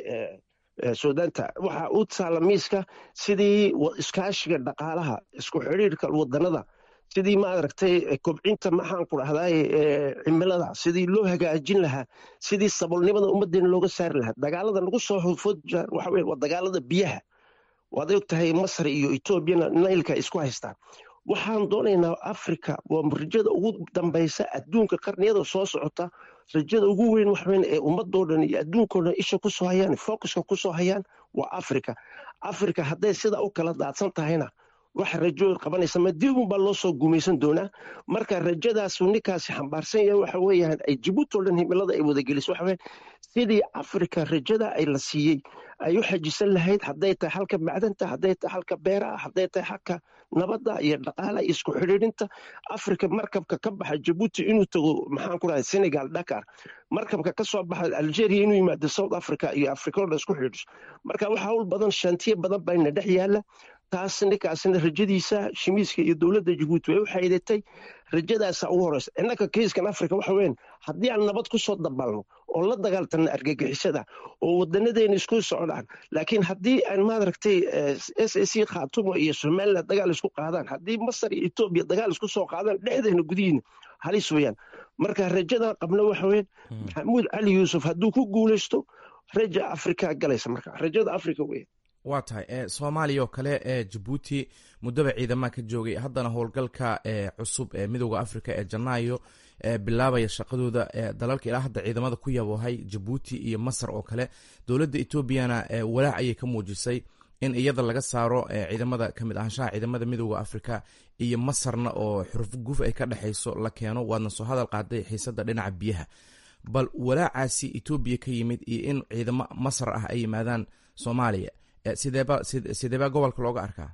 suudanta waxa u taala miiska sidii iskaashiga dhaqaalaha isku xidhiirka wadanada sidii maaragtay kobcinta maxaan ku dhahdaye cimilada sidii loo hagaajin lahaa sidii sabolnimada ummadeena looga saari lahaa dagaalada nagu soo hufod waxa weye waa dagaalada biyaha waad og tahay masr iyo etoobiyana nailka isku haystaan waxaan doonaynaa africa waa rajada ugu dambaysa adduunka qarniyada soo socota rajada ugu weyn waxweyn ee ummadoo dhan iyo adduunkao dhan isha kusoo hayaan focuska kusoo hayaan waa africa africa hadday sidaa u kala daadsan tahayna wax rajo qabanaysa madiibun baa loo soo gumaysan doonaa marka rajadaasu ninkaasi xambaarsan yahay waxa weeyaan ay jabuuti o dhan himilada ay wadageliso waxa weeyaan sidii africa rajada ay la siiyey ay u xajisan lahayd hadday tahay halka macdanta hadday tahay halka beeraha hadday tahay halka nabadda iyo dhaqaalaha iyo isku xidhiidhinta africa markabka ka baxa jabuuti inuu tago maxaan ku dhahay senegal dakar markabka ka soo baxa algeria inuu yimaado south africa iyo africa o dhan isku xidhiidhiso marka waxa hawl badan shantiye badan bayna dhex yaala taas ninkaasina rajadiisa shimiiska iyo dowladda jabuuti way u xaydatay rajadaasa ugu horeysa innaka kiiskan africa waxa weyn haddii aan nabad ku soo dabalno oo la dagaaltana argagixisada oo wadanadeena isku socdaan laakiin haddii aan maaragtay s a c khaatumo iyo somaliland dagaal isku qaadaan haddii masar iyo etoobiya dagaal isku soo qaadaan dhexdeena gudihiina halis weeyaan marka rajadan qabna waxa weyn maxamuud cali yuusuf hadduu ku guulaysto raja africa galaysa marka rajada africa weeyaan waa tahay soomaaliya oo kale ee jabuuti muddaba ciidamaha ka joogay haddana howlgalka cusub ee midooda africa ee janaayo bilaabaya shaqadooda dalalka ilaa hadda ciidamada ku yaboohay jabuuti iyo masar oo kale dowladda etoobiyana walaac ayay ka muujisay in iyada laga saaro ciidamada kamid ahaanshaha ciidamada midooda africa iyo masarna oo xuruf guf ay ka dhexayso la keeno waadna soo hadal qaaday xiisada dhinaca biyaha bal walaacaasi etoobiya ka yimid iyo in ciidamo masar ah ay yimaadaan soomaaliya sideeba sideebaa gobolka looga arkaa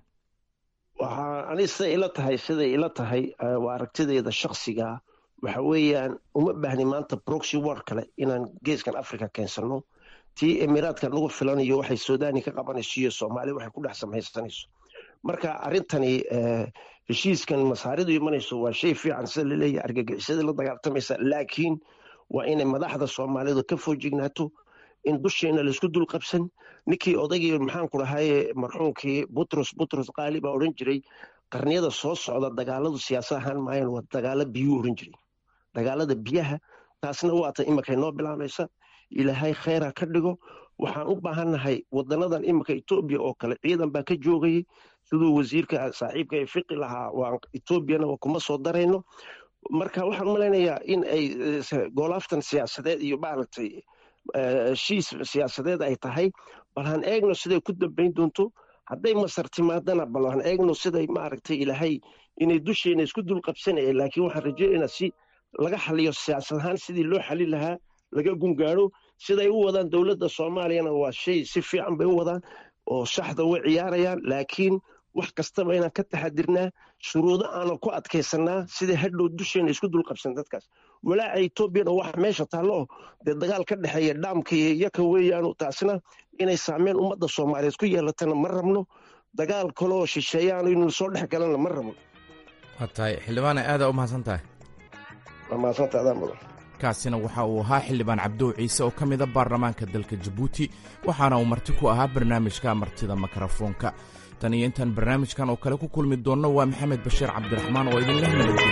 waxaa ani siday ila tahay siday ila tahay waa aragtideeda shaksiga waxa weeyaan uma baahni maanta broxy war kale inaan geeskan africa keensano tii emiraadka nagu filanayo waxay suudani ka qabanayso iyo soomaaliya waxay ku dhex samaysanayso marka arrintani heshiiskan masaaridu imanayso waa shay fiican sida laleeyahay argagixisada la dagaaltamaysa laakiin waa inay madaxda soomaalidu ka foojignaato in dusheena laysku dul qabsan ninkii odaygii maxaanku dhahaye marxuumkii butros butros qaali baa odhan jiray qarniyada soo socda dagaaladu siyaasad ahaan maayan waa dagaalo biyuu odhan jiray dagaalada biyaha taasna waata imakay noo bilaabaysa ilaahay kheyra ka dhigo waxaan u baahannahay wadanadan iminka etoobiya oo kale ciidan baa ka joogayay siduu wasiirka saaxiibka ee fiqi lahaa waa etoobiyana kuma soo darayno marka waxaan malaynayaa in ay goolaaftan siyaasadeed iyo maaragtay heshiis siyaasadeed ay tahay bal han eegno siday ku dambayn doonto hadday masar timaadana bal han eegno siday maaragtay ilaahay inay dusheena isku dul qabsanayeen laakiin waxaan rajaynaynaa si laga xaliyo siyaasad ahaan sidii loo xalin lahaa laga gungaaro siday u wadaan dowladda soomaaliyana waa shay si fiican bay u wadaan oo shaxda way ciyaarayaan laakiin wax kastaba inaan ka taxadirnaa shuruudo aanan ku adkaysanaa sidai hadhow dusheena isku dul qabsan dadkaas walaaca etoobiyana wax meesha taallo oo dee dagaal ka dhexeeya dhaamka iyo yaka weeyaanu taasna inay saameyn ummadda soomaaliyeed ku yeelatana ma rabno dagaal kaleoo shisheeyaanu inuu soo dhex galana ma rabno waa tahay xildhibaane aadaa u mahadsan tahay waa mahadsanta adaan mudan kaasina waxa uu ahaa xildhibaan cabdow ciise oo ka mida baarlamaanka dalka jabuuti waxaana uu marti ku ahaa barnaamijka martida mikrofoonka tan iyo intaan barnaamijkan oo kale ku kulmi doonno waa maxamed bashiir cabdiraxmaan oo idinleh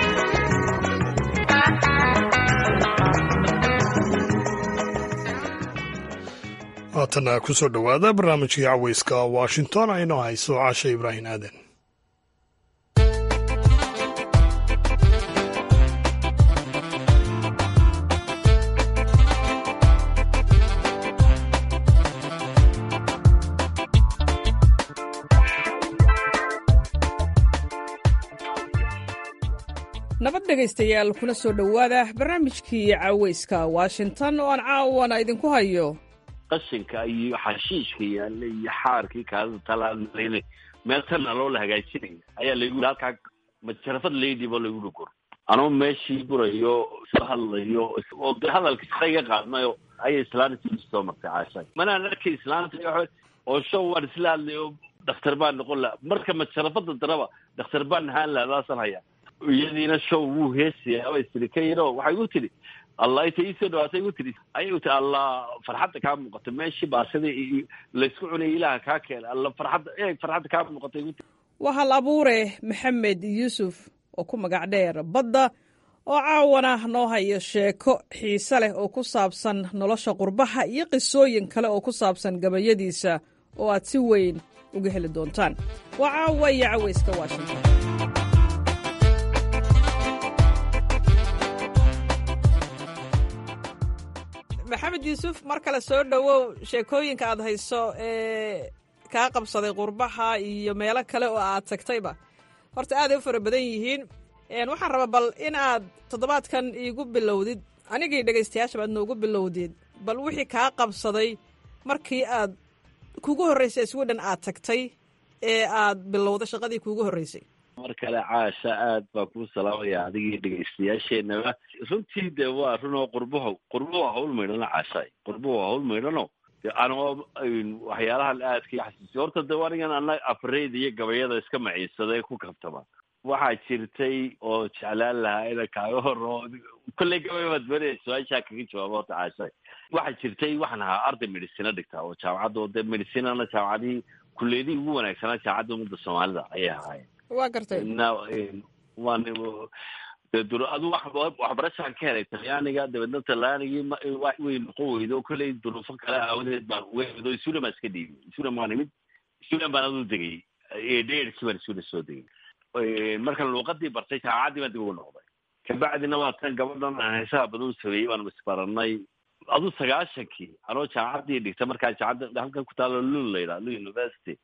haatana ku soo dhowaada barnaamijkii caweyska washington aynoo hayso caasha ibraahim aadan nabad dhegaystayaal kuna soo dhowaada barnaamijkii caweyska washington oo aan caawana idinku hayo qashinka iyo xashiishka yaalla iyo xaarkii kaadida talaalayn meel tana loo la hagaajinaya ayaa laygu yii halkaa majarafad laydiba laygu dhugor anoo meeshii burayo soo hadlayo oo de hadalka sare iga qaadnayo ayay islaanta soo martay caashay manaan arkay islaanta oo show waan isla hadlayo dhakhtar baan noqon laha marka majarafada daraba dhakhtar baan ahaan laha daasan hayaa iyadiina show wuu heesaya way tiri ka yaro waxay gu tidhi allah inta iisoo dhawaatay gu tidhi ayay ti allah farxadda kaa muuqata meeshii baasadii laysku cunayay ilaaha kaa keena alla farxadda eeg farxadda kaa muuqatay gu waa hal abuure maxamed yuusuf oo ku magac dheer badda oo caawana noo hayo sheeko xiise leh oo ku saabsan nolosha qurbaha iyo qisooyin kale oo ku saabsan gabayadiisa oo aad si weyn uga heli doontaan waa caawa iyo caweyska washington maxamed yuusuf mar kale soo dhowow sheekooyinka aad hayso ee kaa qabsaday qurbaha iyo meelo kale oo aad tagtayba horta aaday u fara badan yihiin waxaan rabaa bal in aad toddobaadkan iigu bilowdid anigii dhegaystayaashaba aad noogu bilowdid bal wixii kaa qabsaday markii aad kugu horreysay sweden aad tagtay ee aad bilowday shaqadii kuugu horreysay mar kale caasha aad baa kuu salaamaya adigii dhegaystayaasheenaba runtii de waa runoo qurbaho qurbo waa hawl maydhano caashaay qurbo waa hawl maydhano anoo waxyaalahan aadka xasuusiy horta de anigan ana afreyda iyo gabayada iska maciinsada ee ku kabtama waxaa jirtay oo jeclaan lahaa ina kaaga horo kolley gabay baad banaya su-aashaa kaga jawaaba horta caashaay waxaa jirtay waxaan ahaa arday medicina dhigtaa oo jaamacadda oo de medicinana jaamacadihii kulleedihii ugu wanaagsanaa jaamacadda ummadda soomaalida ayay ahaayeen waa gartay waan adu waxbarashaan ka helay talyaaniga dabeedna talyaanigii way noqon weydo o kolley duruufo kale aawadeed baan uga sulan baan iska dhiibay sulan baan imid sulan baan adu degay dheerkii baan sulan soo degay markaan luuqadii bartay jaamacaddii baan dib ugu noqday kabacdina waa tan gabadhan aan heesaha badan sameeyey baan isbaranay adu sagaashankii anoo jaamacaddii dhigta markaa jaamacadda halkan ku taalo lul la yidhaha lul university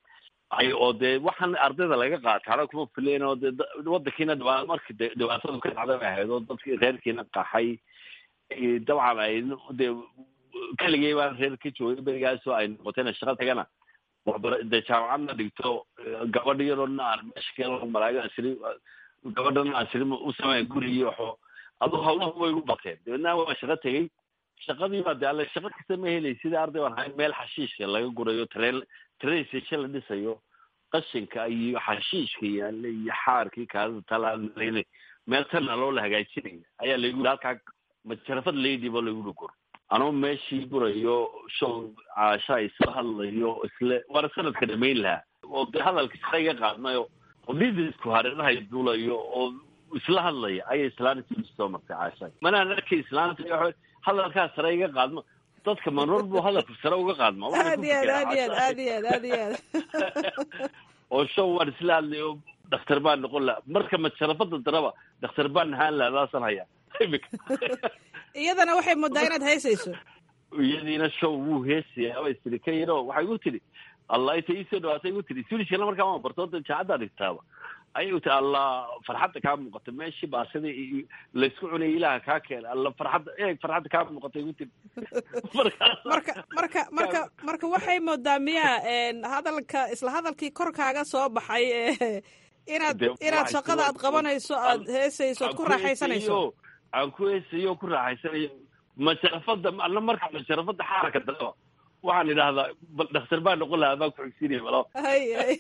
ay oo dee waxaan ardayda laga qaataana kuma filayn oo dee wadankiina dhibaa markii de dhibaatadu ka dhacda bay ahayd oo dadki reerkiina qaxay dabcan ay dee keligay baan reer ka joogay berigaasoo ay noqotayna shaqa tagana waxbara dee jaamacadna dhigto gabadh yaroona aan meesha ka malaaga asri gabadhana asri u sameyn gurigii waxo aduu hawlahu way igu bateen dabeedna waa shaqo tegey shaqadii baa de alle shaqo kasta ma helay sidai arday baan ahay meel xashiishka laga gurayo train train station la dhisayo qashinka iyo xashiishka yaale iyo xaarkii kaadada talaaleyne meel tana loo la hagaajinaya ayaa laygu yiri halkaa majarafad leydiba lagu dhugur anoo meeshii burayo show caasha isla hadlayo isle waana sanadka dhamayn lahaa oo de hadalka sare iga qaadnayo oo lidisku hareerahay duulayo oo isla hadlaya ayay islaanta soo martay caasha manaan arkay islaanta hadalkaa sare iga qaadmo dadka manor buu hadalka sare uga qaadma aad iyo aad aad iyo aad aad iyo aad aad iyo aad oo show waan isla hadlayo dhakhtar baan noqon laha marka majarafada daraba dhakhtar baan ahaan laha daasan hayaa imika iyadana waxay moodaa inaad haysayso iyadiina show wuu heesayaa way tiri ka yaro waxay igu tiri allah inta iisoo dhawaatay igu tiri swedishkana markaa waan barto da jaacaddaa dhigtaaba ayay u tiri allah farxadda kaa muuqata meeshii baasida laysku cunayay ilaaha kaa keenay alla farxadda eeg farxadda kaa muuqata igu tiri marka marka marka marka waxay moodaa miya hadalka isla hadalkii korkaaga soo baxay inaad inaad shaqada aad qabanayso aad heesayso aad ku raaxaysanayso aan ku heesayo ku raaxaysanayo majarafada alla marka majarafada xaaraka dalaba waxaan idhaahdaa bal dhakhtar baa noqon lahaa baa kuxigsinaya malo hay hay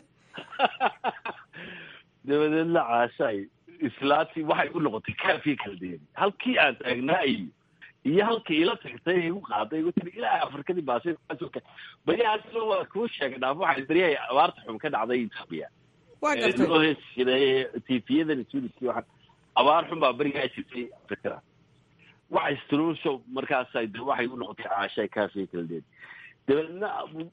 dabadeedna caashaay islaantii waxay u noqotay kaafii kala deeri halkii aan taagnaa iyo iyo halkii ila tagtay igu qaaday igu tiri ilaa afrikadii baasi baryahaasna waa kuu sheegay dhaaf waxay baryahay abaarta xun ka dhacday etoobiya waa gartay loo heesi jiray tiifiyadan swediski waxaan abaar xun baa berigaa jirtay afrikada waxay struushow markaasay de waxay u noqotay caashay kaafii kala deeri dabeedna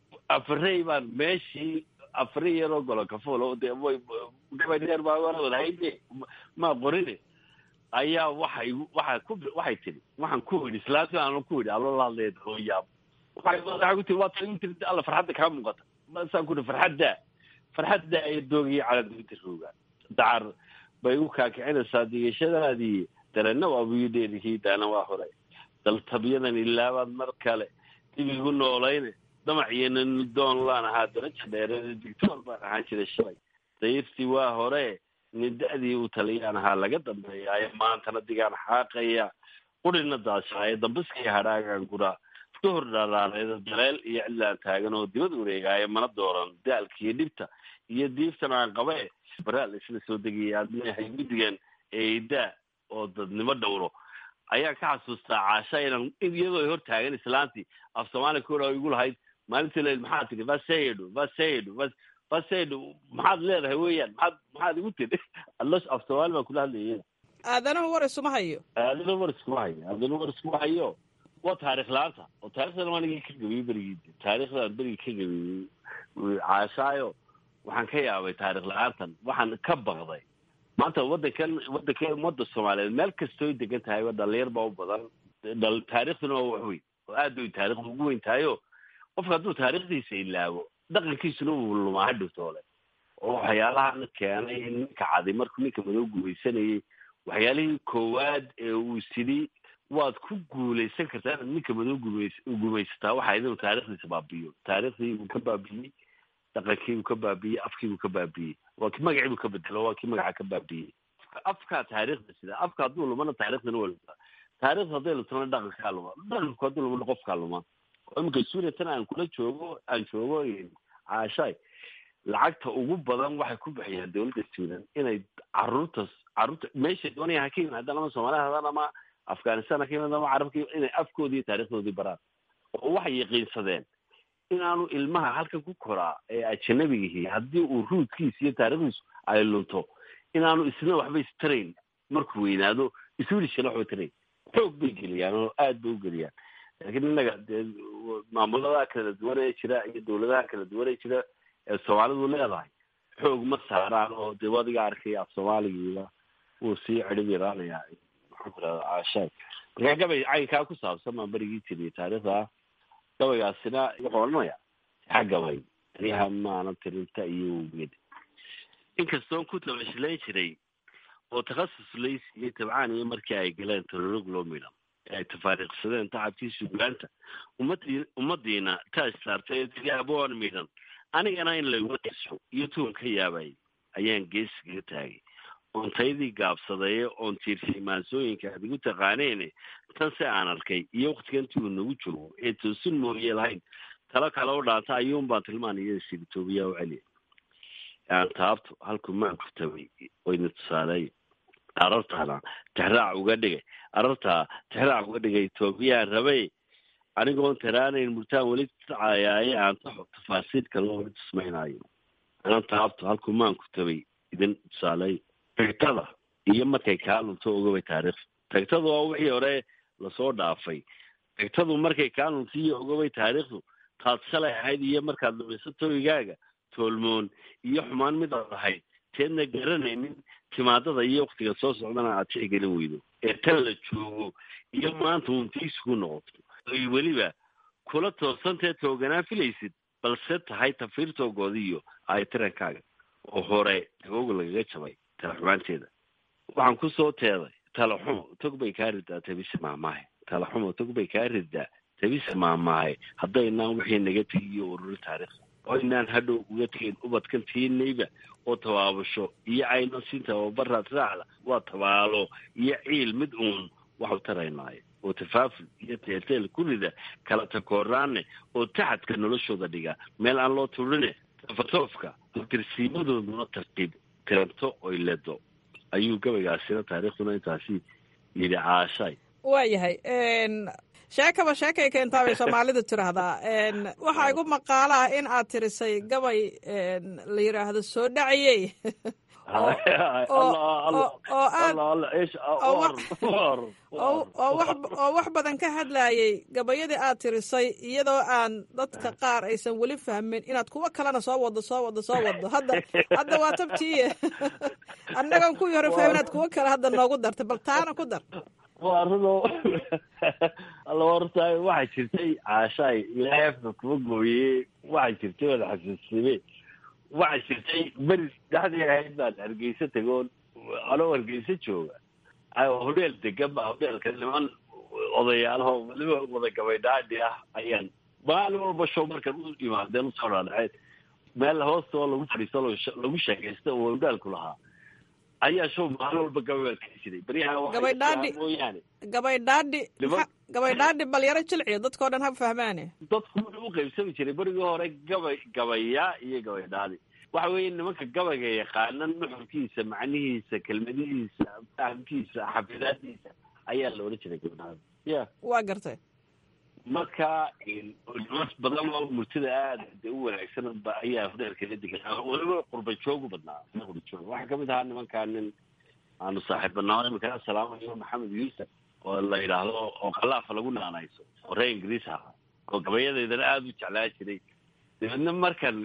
afarey baan meeshii afari yaroo golo kafool de way gabay dheer baa wadahaye ma qorine ayaa waxay waxaa ku waxay tiri waxaan ku idhi islaanti aan ku idhi allo la hadlaya oo yaab waxay waxay ku tiri waa tan ku tiri alla farxadda kaa muuqata masaan ku idhi farxadda farxadda ay doogiyay calanduinta roogaan dacar bay u kaakicinaysaa digashadaadii darena waa buyudheerikii daana waa hore daltabyadan ilaabaad mar kale dib igu noolayne damaciyo doon laan ahaa daraja dheeree dictoor baan ahaan jiray shalay dayirtii waa hore nida-dii uu taliyaan ahaa laga dambeeyaayo maantana digaan xaaqaya qurina daashaayo dambiskii hadhaagaan guraa ka hor dhaaraareeda daleel iyo cidlaan taagan oo dibad wareegaayo mana dooran daalkiiyo dhibta iyo diiftan aan qabe baraal isla soo degaya aad leeyahay guddigan eedaa oo dadnimo dhowro ayaan ka xasuustaa caasha inaan iyadoo ay hor taagan islaantii af soomaaliya kora igu lahayd maalintii la maxaad tiri vasedo vasedo vasedo maxaad leedahay weeyaan maxaad maxaad igu tiri allo af soomaali baan kula hadlayay aadanuhu war isuma hayo aadana war iskuma hayo aadana war iskuma hayo waa taarikh la-aanta oo taarikhdan anigii ka gabiyey berigii taarikhdan berigii ka gabiyey caashaayo waxaan ka yaabay taarikh la-aantan waxaan ka baqday maanta wadankan wadanka ummadda soomaaliyeed meel kastooy degan tahayba dhalinyar baa u badan dhal taarikhduna waa wax weyn oo aad bay taarikhda ugu weyn tahayo qofka hadduu taarikhdiisa ilaabo dhaqankiisuna uu lumaa hadhowtoole oo waxyaalahan keenay ninka cadi markuu ninka madow gumaysanayay waxyaalihii koowaad ee uu sidhi waad ku guulaysan kartaa inaad ninka madow gumays gumaysataa waxa inuu taarikhdiisa baabi'iyo taarikhdii buu ka baabi'iyey dhaqankii buu ka baabi'iyey afkii buu ka baabi'iyey waa ki magacii buu ka bedelo waa kii magaca ka baabi'iyey afkaa taarikhda sida afka hadduu lumana taarikhdana waa lumtaa taarikhda hadday lumtana dhaqankaa luma dhaqanku hadduu lumana qofkaa luma oo iminka suuriya tan aan kula joogo aan joogo caashaay lacagta ugu badan waxay ku bixiyaan dawladda suudan inay caruurtas caruurta meesha doonaya ha ka yimaadaan ama soomaaliya hadaan ama afghanistan ha ka yimaadaan ama carabka inay afkoodii iyo taarikhdoodii baraan oo waxay yaqiinsadeen inaanu ilmaha halkan ku koraa ee ajanabigihi haddii uu ruudkiisa iyo taarikhdiisu ay lunto inaanu isna waxba istarayn markuu weynaado iswilishana waxba tarayn xoog bay geliyaan oo aad bay u geliyaan laakiin innaga dee maamulada kala duwan ee jira iyo dawladaha kala duwan ee jira ee soomaalidu leedahay xoog ma saaraan oo dee wadiga arkay af soomaaligiiba wuu sii cidhib yaraanayaa maxaan ku rahda caashaay markaa gabay caynkaa ku saabsan baan berigii jiriyay taariikhda gabaygaasina wuxuu odhanaya xa gabay aryaha maana tirinta iyo woged inkastoon ku tabashilayn jiray oo takhasus laysiiyey tabcaan iyo markii ay galeen tolorog loo midhan ee ay tafaariiqsadeen tacabkii sugaanta ummadii ummadiina taaj saartay ee tiri aboon midhan anigana in laguma tirso iyo tuun ka yaabay ayaan geesigaga taagay oon taydii gaabsadaye oon tiirsay maansooyinka aad igu taqaaneene tan se aan arkay iyo waktigantii uu nagu joogo ee toosin mooye lahayn talo kale u dhaanta ayuun baan tilmaan iyada sirtoobiyaa u celiya aan taabto halkuu maanku tabay wayna tusaaleey arartaana tixraac uga dhigay arartaa tixraac uga dhigay etoobiyaan rabay anigoon taraanayn murtaan weli tacayaaye aan taxo tafaasiil kale oo tusmaynaayo aan taabto halkuu maanku tabay idin tusaaleey tagtada iyo markay kaa lunto ogabay taariikh tagtadu waa wixii hore lasoo dhaafay tagtadu markay kaa lunto iyo ogabay taariikhdu taad shalay ahayd iyo markaad lumiso toygaaga toolmoon iyo xumaan mid aad ahayd teedna garanaynin timaadada iyo waktiga soo socdana aad tixgelin weydo ee tan la joogo iyo maanta untiisuku noqoto oy weliba kula toosantee tooganaa filaysid balse tahay tafiirtoogoodiiyo ay tirankaaga oo hore tagooga lagaga jabay tala xumaanteeda waxaan kusoo teeday talaxumo tog bay kaa ridaa tabise maamaahe talaxumo tog bay kaa ridaa tabise maamaahe haddaynaan wixii naga tegiyo ururin taariikhda oo inaan hadhow uga tegin ubadkan tiinayba oo tabaabasho iyo cayno siin tababaraad raacda waa tabaalo iyo ciil mid uun waxu taraynaayo oo tafaaful iyo teelteel ku rida kala takooraane oo taxadka noloshooda dhiga meel aan loo turine tafatoofka tirsiimadooduna tartiib tiranto oy ledo ayuu gabaygaasina taariikhduna intaasi yidhi caashay waayahay sheekaba sheekay keentaa bay soomaalidu tiraahdaa waxaa igu maqaalo ah in aad tirisay gabay la yidhaahdo soo dhaciyey oo wax badan ka hadlayay gabayadii aad tirisay iyadoo aan dadka qaar aysan weli fahmin inaad kuwo kalena soo wado soo wado soo wado hadda hadda waa tabtiiye annagoon kuwii hore fahmin inaad kuwo kale hadda noogu dartay bal taana ku dar waa runo alla horta waxaa jirtay caashaay ilaahay afka kuma gooye waxaa jirtay wada xasuusime waxaa jirtay beri dhexdii ahayd baan hargeysa tegoon anoo hargeysa jooga hodheel degan ba hodheelka niman odayaalaho waliba wada gabaydhaadhi ah ayaan maalin walba show markan u imaadeen usoo dhaadhaceen meel hoostoo lagu fadhiisto lagu sheekaysta oo hodheelku lahaa ayaa show maalin walba gabay baan keli jiray beryaha gabaydhaadhi mooyaane gabaydhaadhi gabaydhaadhi balyaro jilciyo dadkao dhan ha fahmaane dadku wuxuu u qaybsami jiray berigii hore gabay gabaya iyo gabaydhaadhi waxa weeye nimanka gabayga yaqaana nuxurkiisa macnihiisa kelmadihiisa fahamkiisa xafidaadiisa ayaa la odhan jiray gabaydhaadhi ya waa gartay marka nimas badan oo murtida aada de u wanaagsan ba ayaa hodheelkala deganaa weliba qurba joogu badnaa qurba joog waxaa kamid ahaa nimankaa nin aanu saaxiibbanaa imika salaamayo maxamed yuusuf oo la yidhaahdo oo kalaafa lagu naanayso oo reer ingiriis ahaa oo gabayadeydana aada u jeclaa jiray dabeedna markan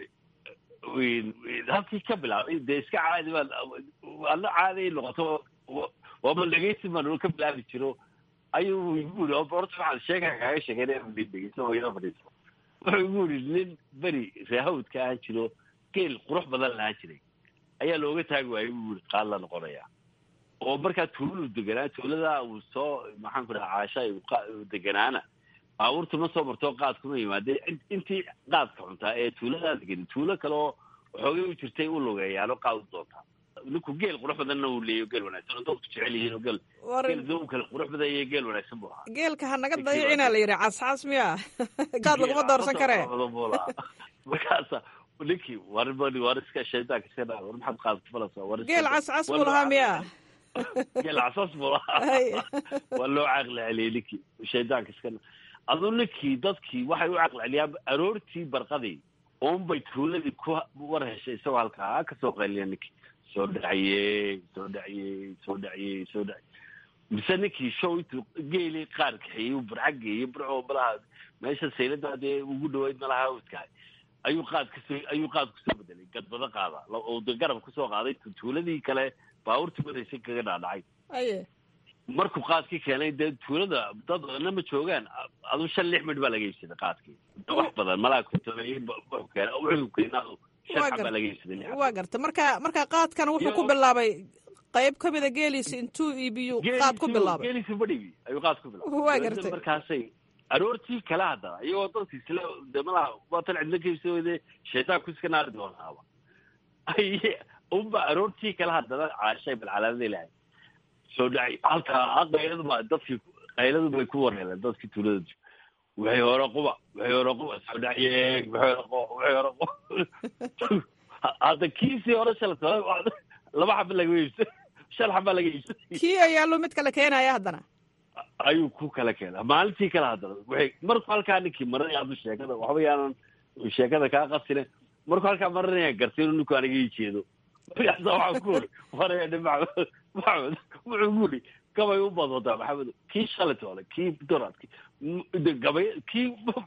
halkii ka bilaabay dee iska caadi baan adna caadi noqoto waaba dhegeysi baan ka bilaabi jiro ayuu igu yiri horta waxaan sheekaa kaaga sheekeynaya dhegeyso oo ila fadhiiso wuxuu igu yiri nin beri reehawdka ahaan jiro geel qurux badan lahaan jiray ayaa looga taagi waayay buu yiri qaad la noqonaya oo markaa tuuladu deganaa tuulada uu soo maxaan ku dhaha caasha deganaana baabuurtu ma soo marto qaad kuma yimaadeen intii qaadka cuntaa ee tuuladaa degan tuulo kale oo waxoogay u jirtay u lugeeyaano qaad u doontaa ninku geel qurux badanna uu leeyo geel wanaagsan oo dadku jecel yihiin oo geel geel duu kale qurux badan iyo geel wanaagsan buu ahaa geelka ha naga dayicina la yidhi cascas miya qaad laguma doorsan karee markaasa ninkii war war iska shaydaanka iska dhaa war maxaad qaad kufalaysaa war geel cascas buu lahaa miya geel casas buu lahaa waa loo caaqli celiyey ninkii shaydaanka iska aduu ninkii dadkii waxay u caqli celiyaan aroortii barqadii unbay tuuladii ku war heshay isagoo halkaa kasoo qayliya ninkii soo dhaciyey soo dhaciyey soo dhaciyey soo dhaciyey mise ninkii show intuu geeli qaar kaxeeyey uu burca geeyey burco malaha meesha saylada dee ugu dhaweyd malaha hawdkahay ayuu qaad kasoo ayuu qaad kusoo bedelay gadbado qaada oo de garab kusoo qaaday tuuladii kale baabuurtii wadaysay kaga dhaadhacay aye markuu qaadkii keenay dee tuulada dad badanna ma joogaan aduu shan lix midh baa laga iibsaday qaadkii wax badan malaa kutabay wuxuu keena wuxuu keenaa shan xabaa laga iibsaday waa garta marka marka qaadkan wuxuu ku bilaabay qayb ka mida geeliisa intuu iibiyu qaad ku bilaabay geeliisa badhibi ayuu qaad ku bilaabay waa gartay markaasay aroortii kala haddana iyagoo dadka isla de malaha waatan cidlo kaibsawade shaytaanku iska naari doonaaba ay unba aroortii kala haddana caashay bal calaamada ilahay soo dhacay halkaa qayladu ba dadkii qayladu bay ku wareereen dadkii tuulada waxay hore quba waxay hore quba soo dhaceeg waxay hore quba waxay hore quba hadda kiisii hore shalay laba xaba laga iibsay shan xaba laga iibsay kii ayaaluu mid kale keenaya haddana ayuu ku kala keenaa maalintii kale haddana waxay markuu halkaa ninkii marinaya haddu sheekada waxba yaanan sheekada kaa qasine markuu halkaa marinaya gartay inuu ninku aniga ii jeedo markaasa waxaa ku uri waraya maxamed maxamed wuxuu ku uri gabay u badwadaa maxamed kii shalay toole kii dorad gabay kii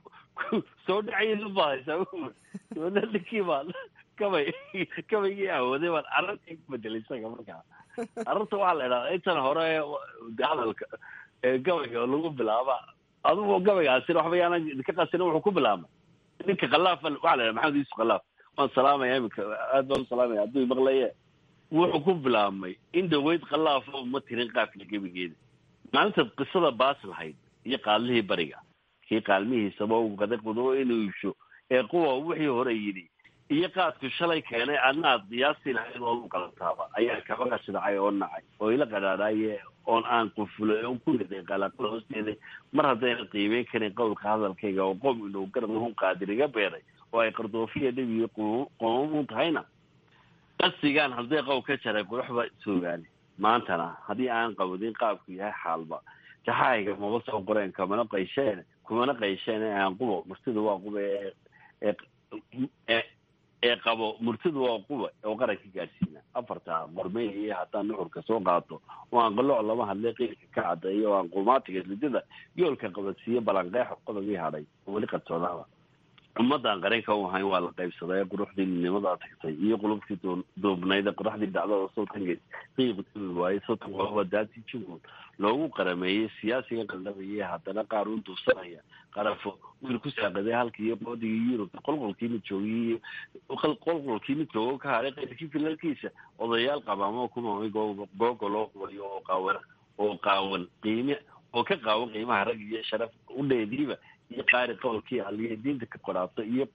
soo dhacaysa baadaysaa ninkii baa gabay gabaygii awooday baan arrintii ku bedelay isaga markaa arrinta waxaa la idhahdaa intan hore hadalka gabayga lagu bilaaba adugu gabaygaasina waxba yaanan idinka qasina wuxuu ku bilaabmay ninka khalaaf waxaa la idhaha maxamed yuusuf khalaaf waan salaamaya iminka aad baan u salaamaya hadduu imaqlaye wuxuu ku bilaabmay in dhaweyd khalaafo uma tirin qaafka gebigeeda maalintaad qisada baas lahayd iyo qaalmihii bariga kii qaalmihiisaba u gaday qudubo inuu iibsho ee kuwa wixii hore yidhi iyo qaadku shalay keenay adna aad qiyaastii lahayd oo lu qalantaaba ayaa kaba qashidacay oo nacay oo ila qadhaadhaaye oon aan qufulay oo ku riday qalaqada hoosteeda mar haddayna qiimeyn karin qowlka hadalkayga oo qom inuu garmahun qaadir iga beeray oo ay qardoofiya dhibiyo qomamun tahayna qasigaan haddii qow ka jaray quruxba soogaani maantana haddii aan qabadin qaabku yahay xaalba jaxaayga maba soo qoreen kamana qaysheen kumana qaysheen ee aan qubo martida waa quba ee ee qabo murtidu waa quba oo qaranka gaadhsiina afarta qormey iyo haddaan nuxurka soo qaato oo aan qalooc lama hadlay qiilka ka cadeeyo oo aan qumaatiga lidada yoolka qabadsiiyo balanqeexo qodobii hadhay oo weli qartoodaaba ummadaan qaranka u ahayn waa la qaybsaday quruxdii midnimadaa tagtay iyo qulubtii duubnayd qoraxdii dhacdada sultangeed qiiq tumi waaye sultan waaba daati jugul loogu qarameeyey siyaasiga qaldhamayay haddana qaar u duubsanaya qarafo wiil ku saaqaday halkii qoodigii yurubta qolqolkiina joogiyey qolqolkiina joogo ka hadhay qayrkii filalkiisa odayaal qabaamo kumamay googo loo qubayo oo qaawan oo qaawan qiime oo ka qaawan qiimaha rag iyo sharaf udheediiba iyo qaari qowlkii aliya diinta ka qoraabta iyo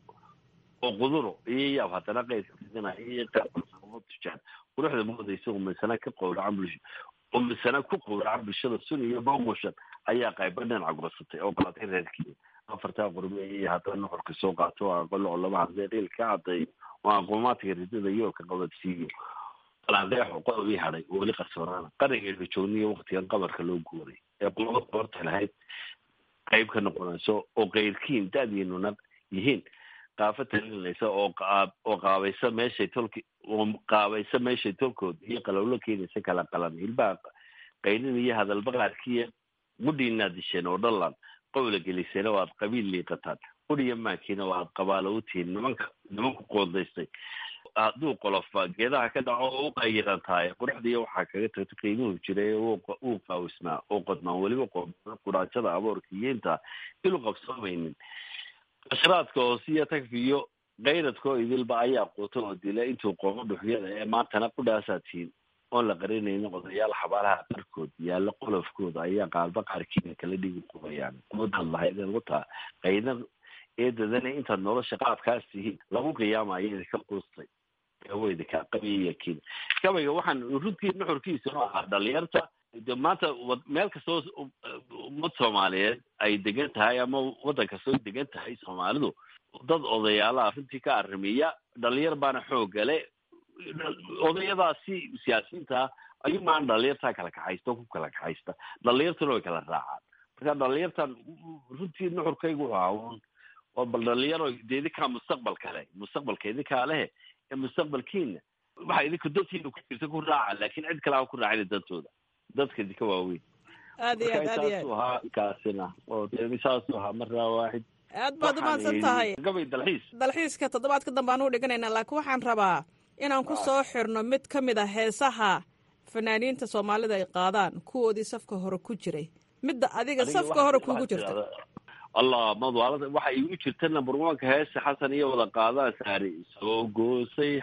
oo quduro iyo yaab haddana qaydka fidinaya iyo qaarkood tujaan quruxda moodaysa umisana ka qowracan bulsho umisana ku qowracan bulshada sun iyo boqoshan ayaa qayba dhinaca gorsatay oo qalatay reerkii afartaa qorme iyo haddana nuxurka soo qaato oo aqalo lama hadlay qiil ka cadeeyo oo aqoomaadka ridada yoolka qabadsiiyo balandeexo qodobii hadhay oo weli qarsoonaana qarangeedka joogniyo waktigan qabarka loo guuray ee qulaba qoorta lahayd qayb ka noqonayso oo kayrkiin da-diinuna yihiin qaafo talinaysa oo oo qaabaysa meeshay tolki oo qaabaysa meeshay tolkood iyo qalowlo keenaysa kala qalan hilbaha qaynin iyo hadalba qaarkiiya qudhiinaad disheen oo dhalan qowla geliseen oo aad qabiil liiqataan qudhiya maankiina oo aad qabaalo u tihiin nimanka nimanku qoondaystay hadduu qolofa geedaha ka dhaco oo u qayiran tahay quruxdiiya waxaa kaga tagta qiimuhu jiray uu qaawisnaa oo qodnaan weliba quraajada aboorka iyo intaa ilu qabsoomaynin qashraadka hoosiyo tagfiyo kayradkoo idilba ayaa quuta oo dila intuu qoomo dhuxyada ee maantana qudhaasaa tihiin oon la qarinaynin odayaal xabaalaha qarkood yaalla qolofkooda ayaa qaalba qaarkiina kala dhigi qubayaan qudaad lahaydeen wataa qaydan eedadana intaad nolosha qaabkaas tihiin lagu qiyaamayo idinka quustay weydika qabiyakin gabayga waxaan runtii nuxurkiisa oo ahaa dhalinyarta de maanta meel kastoo ummad soomaaliyeed ay degan tahay ama waddan kastoo degan tahay soomaalidu dad odayaalaha runtii ka arrimiya dhalinyar baana xooggale odayadaasi siyaasiyiinta ayuu maan dhalinyartaa kala kaxaysta oo ku kala kaxaysta dhalinyartuna way kala raacaan marka dhalinyartan runtii nuxurkaygu wuxuu ahaa oo bal dhalinyaro de idinkaa mustaqbal kale mustaqbalka idinkaa lehe ee mustaqbalkiina waxa idinka dantiina ku jirta ku raaca laakiin cid kale aan ku raacin dantooda dadka idinka waaweyn aad iyo aad aad iyo saasuu ahaa kaasina oo de saasuu ahaa marraa waaxid aad baad umahadsan tahay gabay dalxiis dalxiiska toddobaadka dambe aan u dhiganaynaa laakiin waxaan rabaa inaan ku soo xirno mid ka mid a heesaha fanaaniinta soomaalida ay qaadaan kuwoodii safka hore ku jiray midda adiga safka hore kuugu jirta allah madwaalada waxa igu jirta number oneka heesa xasan iyo wada qaadaan saari soo goosay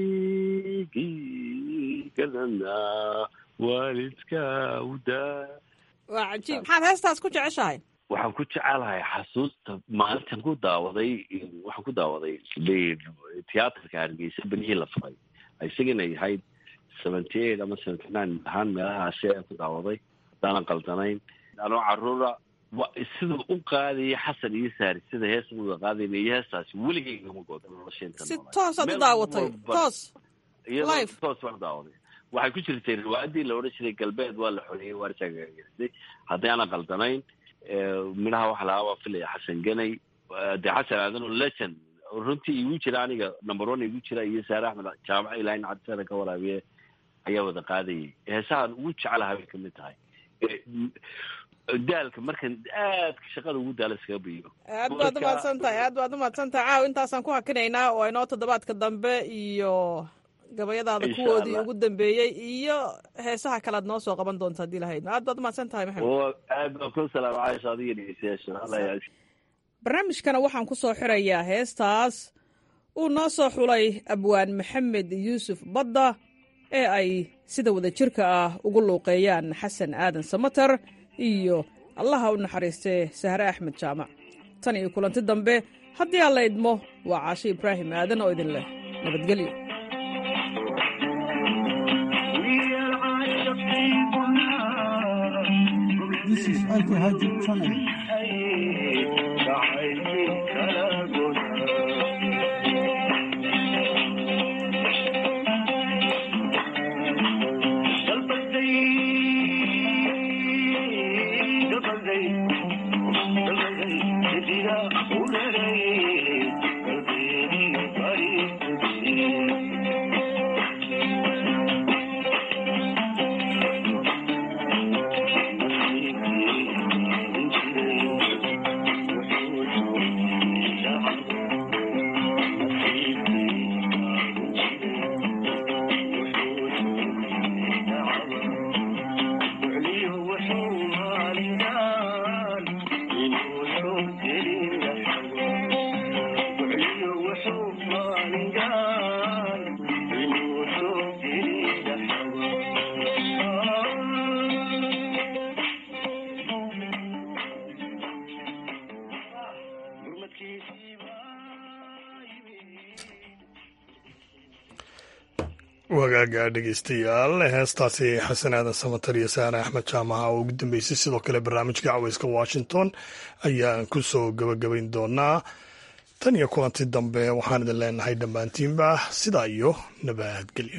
xadhigii kadana waalidka udaa waa cajiib maxaad heestaas ku jeceshahay waxaan ku jecelahay xasuusta maalintan ku daawaday waxaan ku daawaday tiyaatarka hargeysa benihii la furay isagana yahayd seventy eight ama seventy nine ahaan meelahaasi aan ku daawaday haddaanan qaldanayn anoo caruura siduu u qaadaya xasan iyo saari sida heesa uda qaadayna iyo heestaasi weligeyga ma gooda nolosheenta si toosaad u daawatay toos iyadoo toos baan daawaday waxay ku jirtay riwaayadii la odhan jiray galbeed waa la xoreeyey waarjagageystay haddii aanan qaldanayn midhaha waxa lahaa waa filaya xasan ganay dee xasan aadan oo legend runtii igu jira aniga number one igu jira iyo saare axmed jaamaca ilahin cabdisada ka waraabiye ayaa wada qaadayay heesahan ugu jeclaha bay kamid tahay daalka markan aadka shaqada ugu daala iskaga biyo aad baad umahadsan tahay aad baad umahadsan tahay caaw intaasaan ku hakinaynaa oo inoo toddobaadka dambe iyo gabayadaada kuwoodii ugu dambeeyey iyo heesaha kale ad noo soo qaban doonta haddii lahayd aad baad umahadsan tahay maxamed aad baan ku salaama caisha adiga dhegeystayaasha barnaamijkana waxaan ku soo xirayaa heestaas uu noo soo xulay abwaan maxamed yuusuf badda ee ay sida wada jirka ah ugu luuqeeyaan xasan aadan samater iyo allaha u naxariistee sahre axmed jaamac tan iyo kulanti dambe haddii aan la idmo waa caashe ibraahim aadan oo idin leh nabadgelyo This is Alto Hajj Channel. wagaaga dhegeystayaal heestaasi xasan aadan samatar iyo saare axmed jaamaca oo ugu dambeysay sidoo kale barnaamijka caweyska washington ayaan ku soo gabagabayn doonaa tan iyo kulanti dambe waxaan idin leenahay dhammaantiinba sidaa iyo nabadgelyo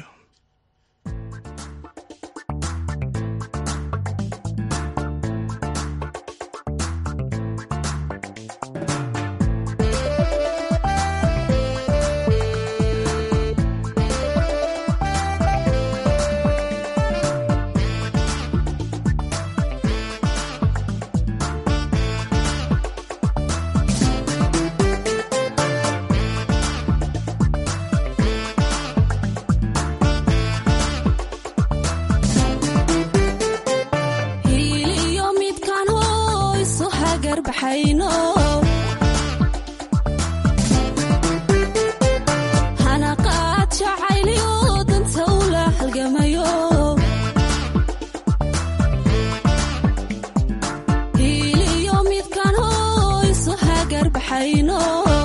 hiliyo midkaan hoyso hagar baxayno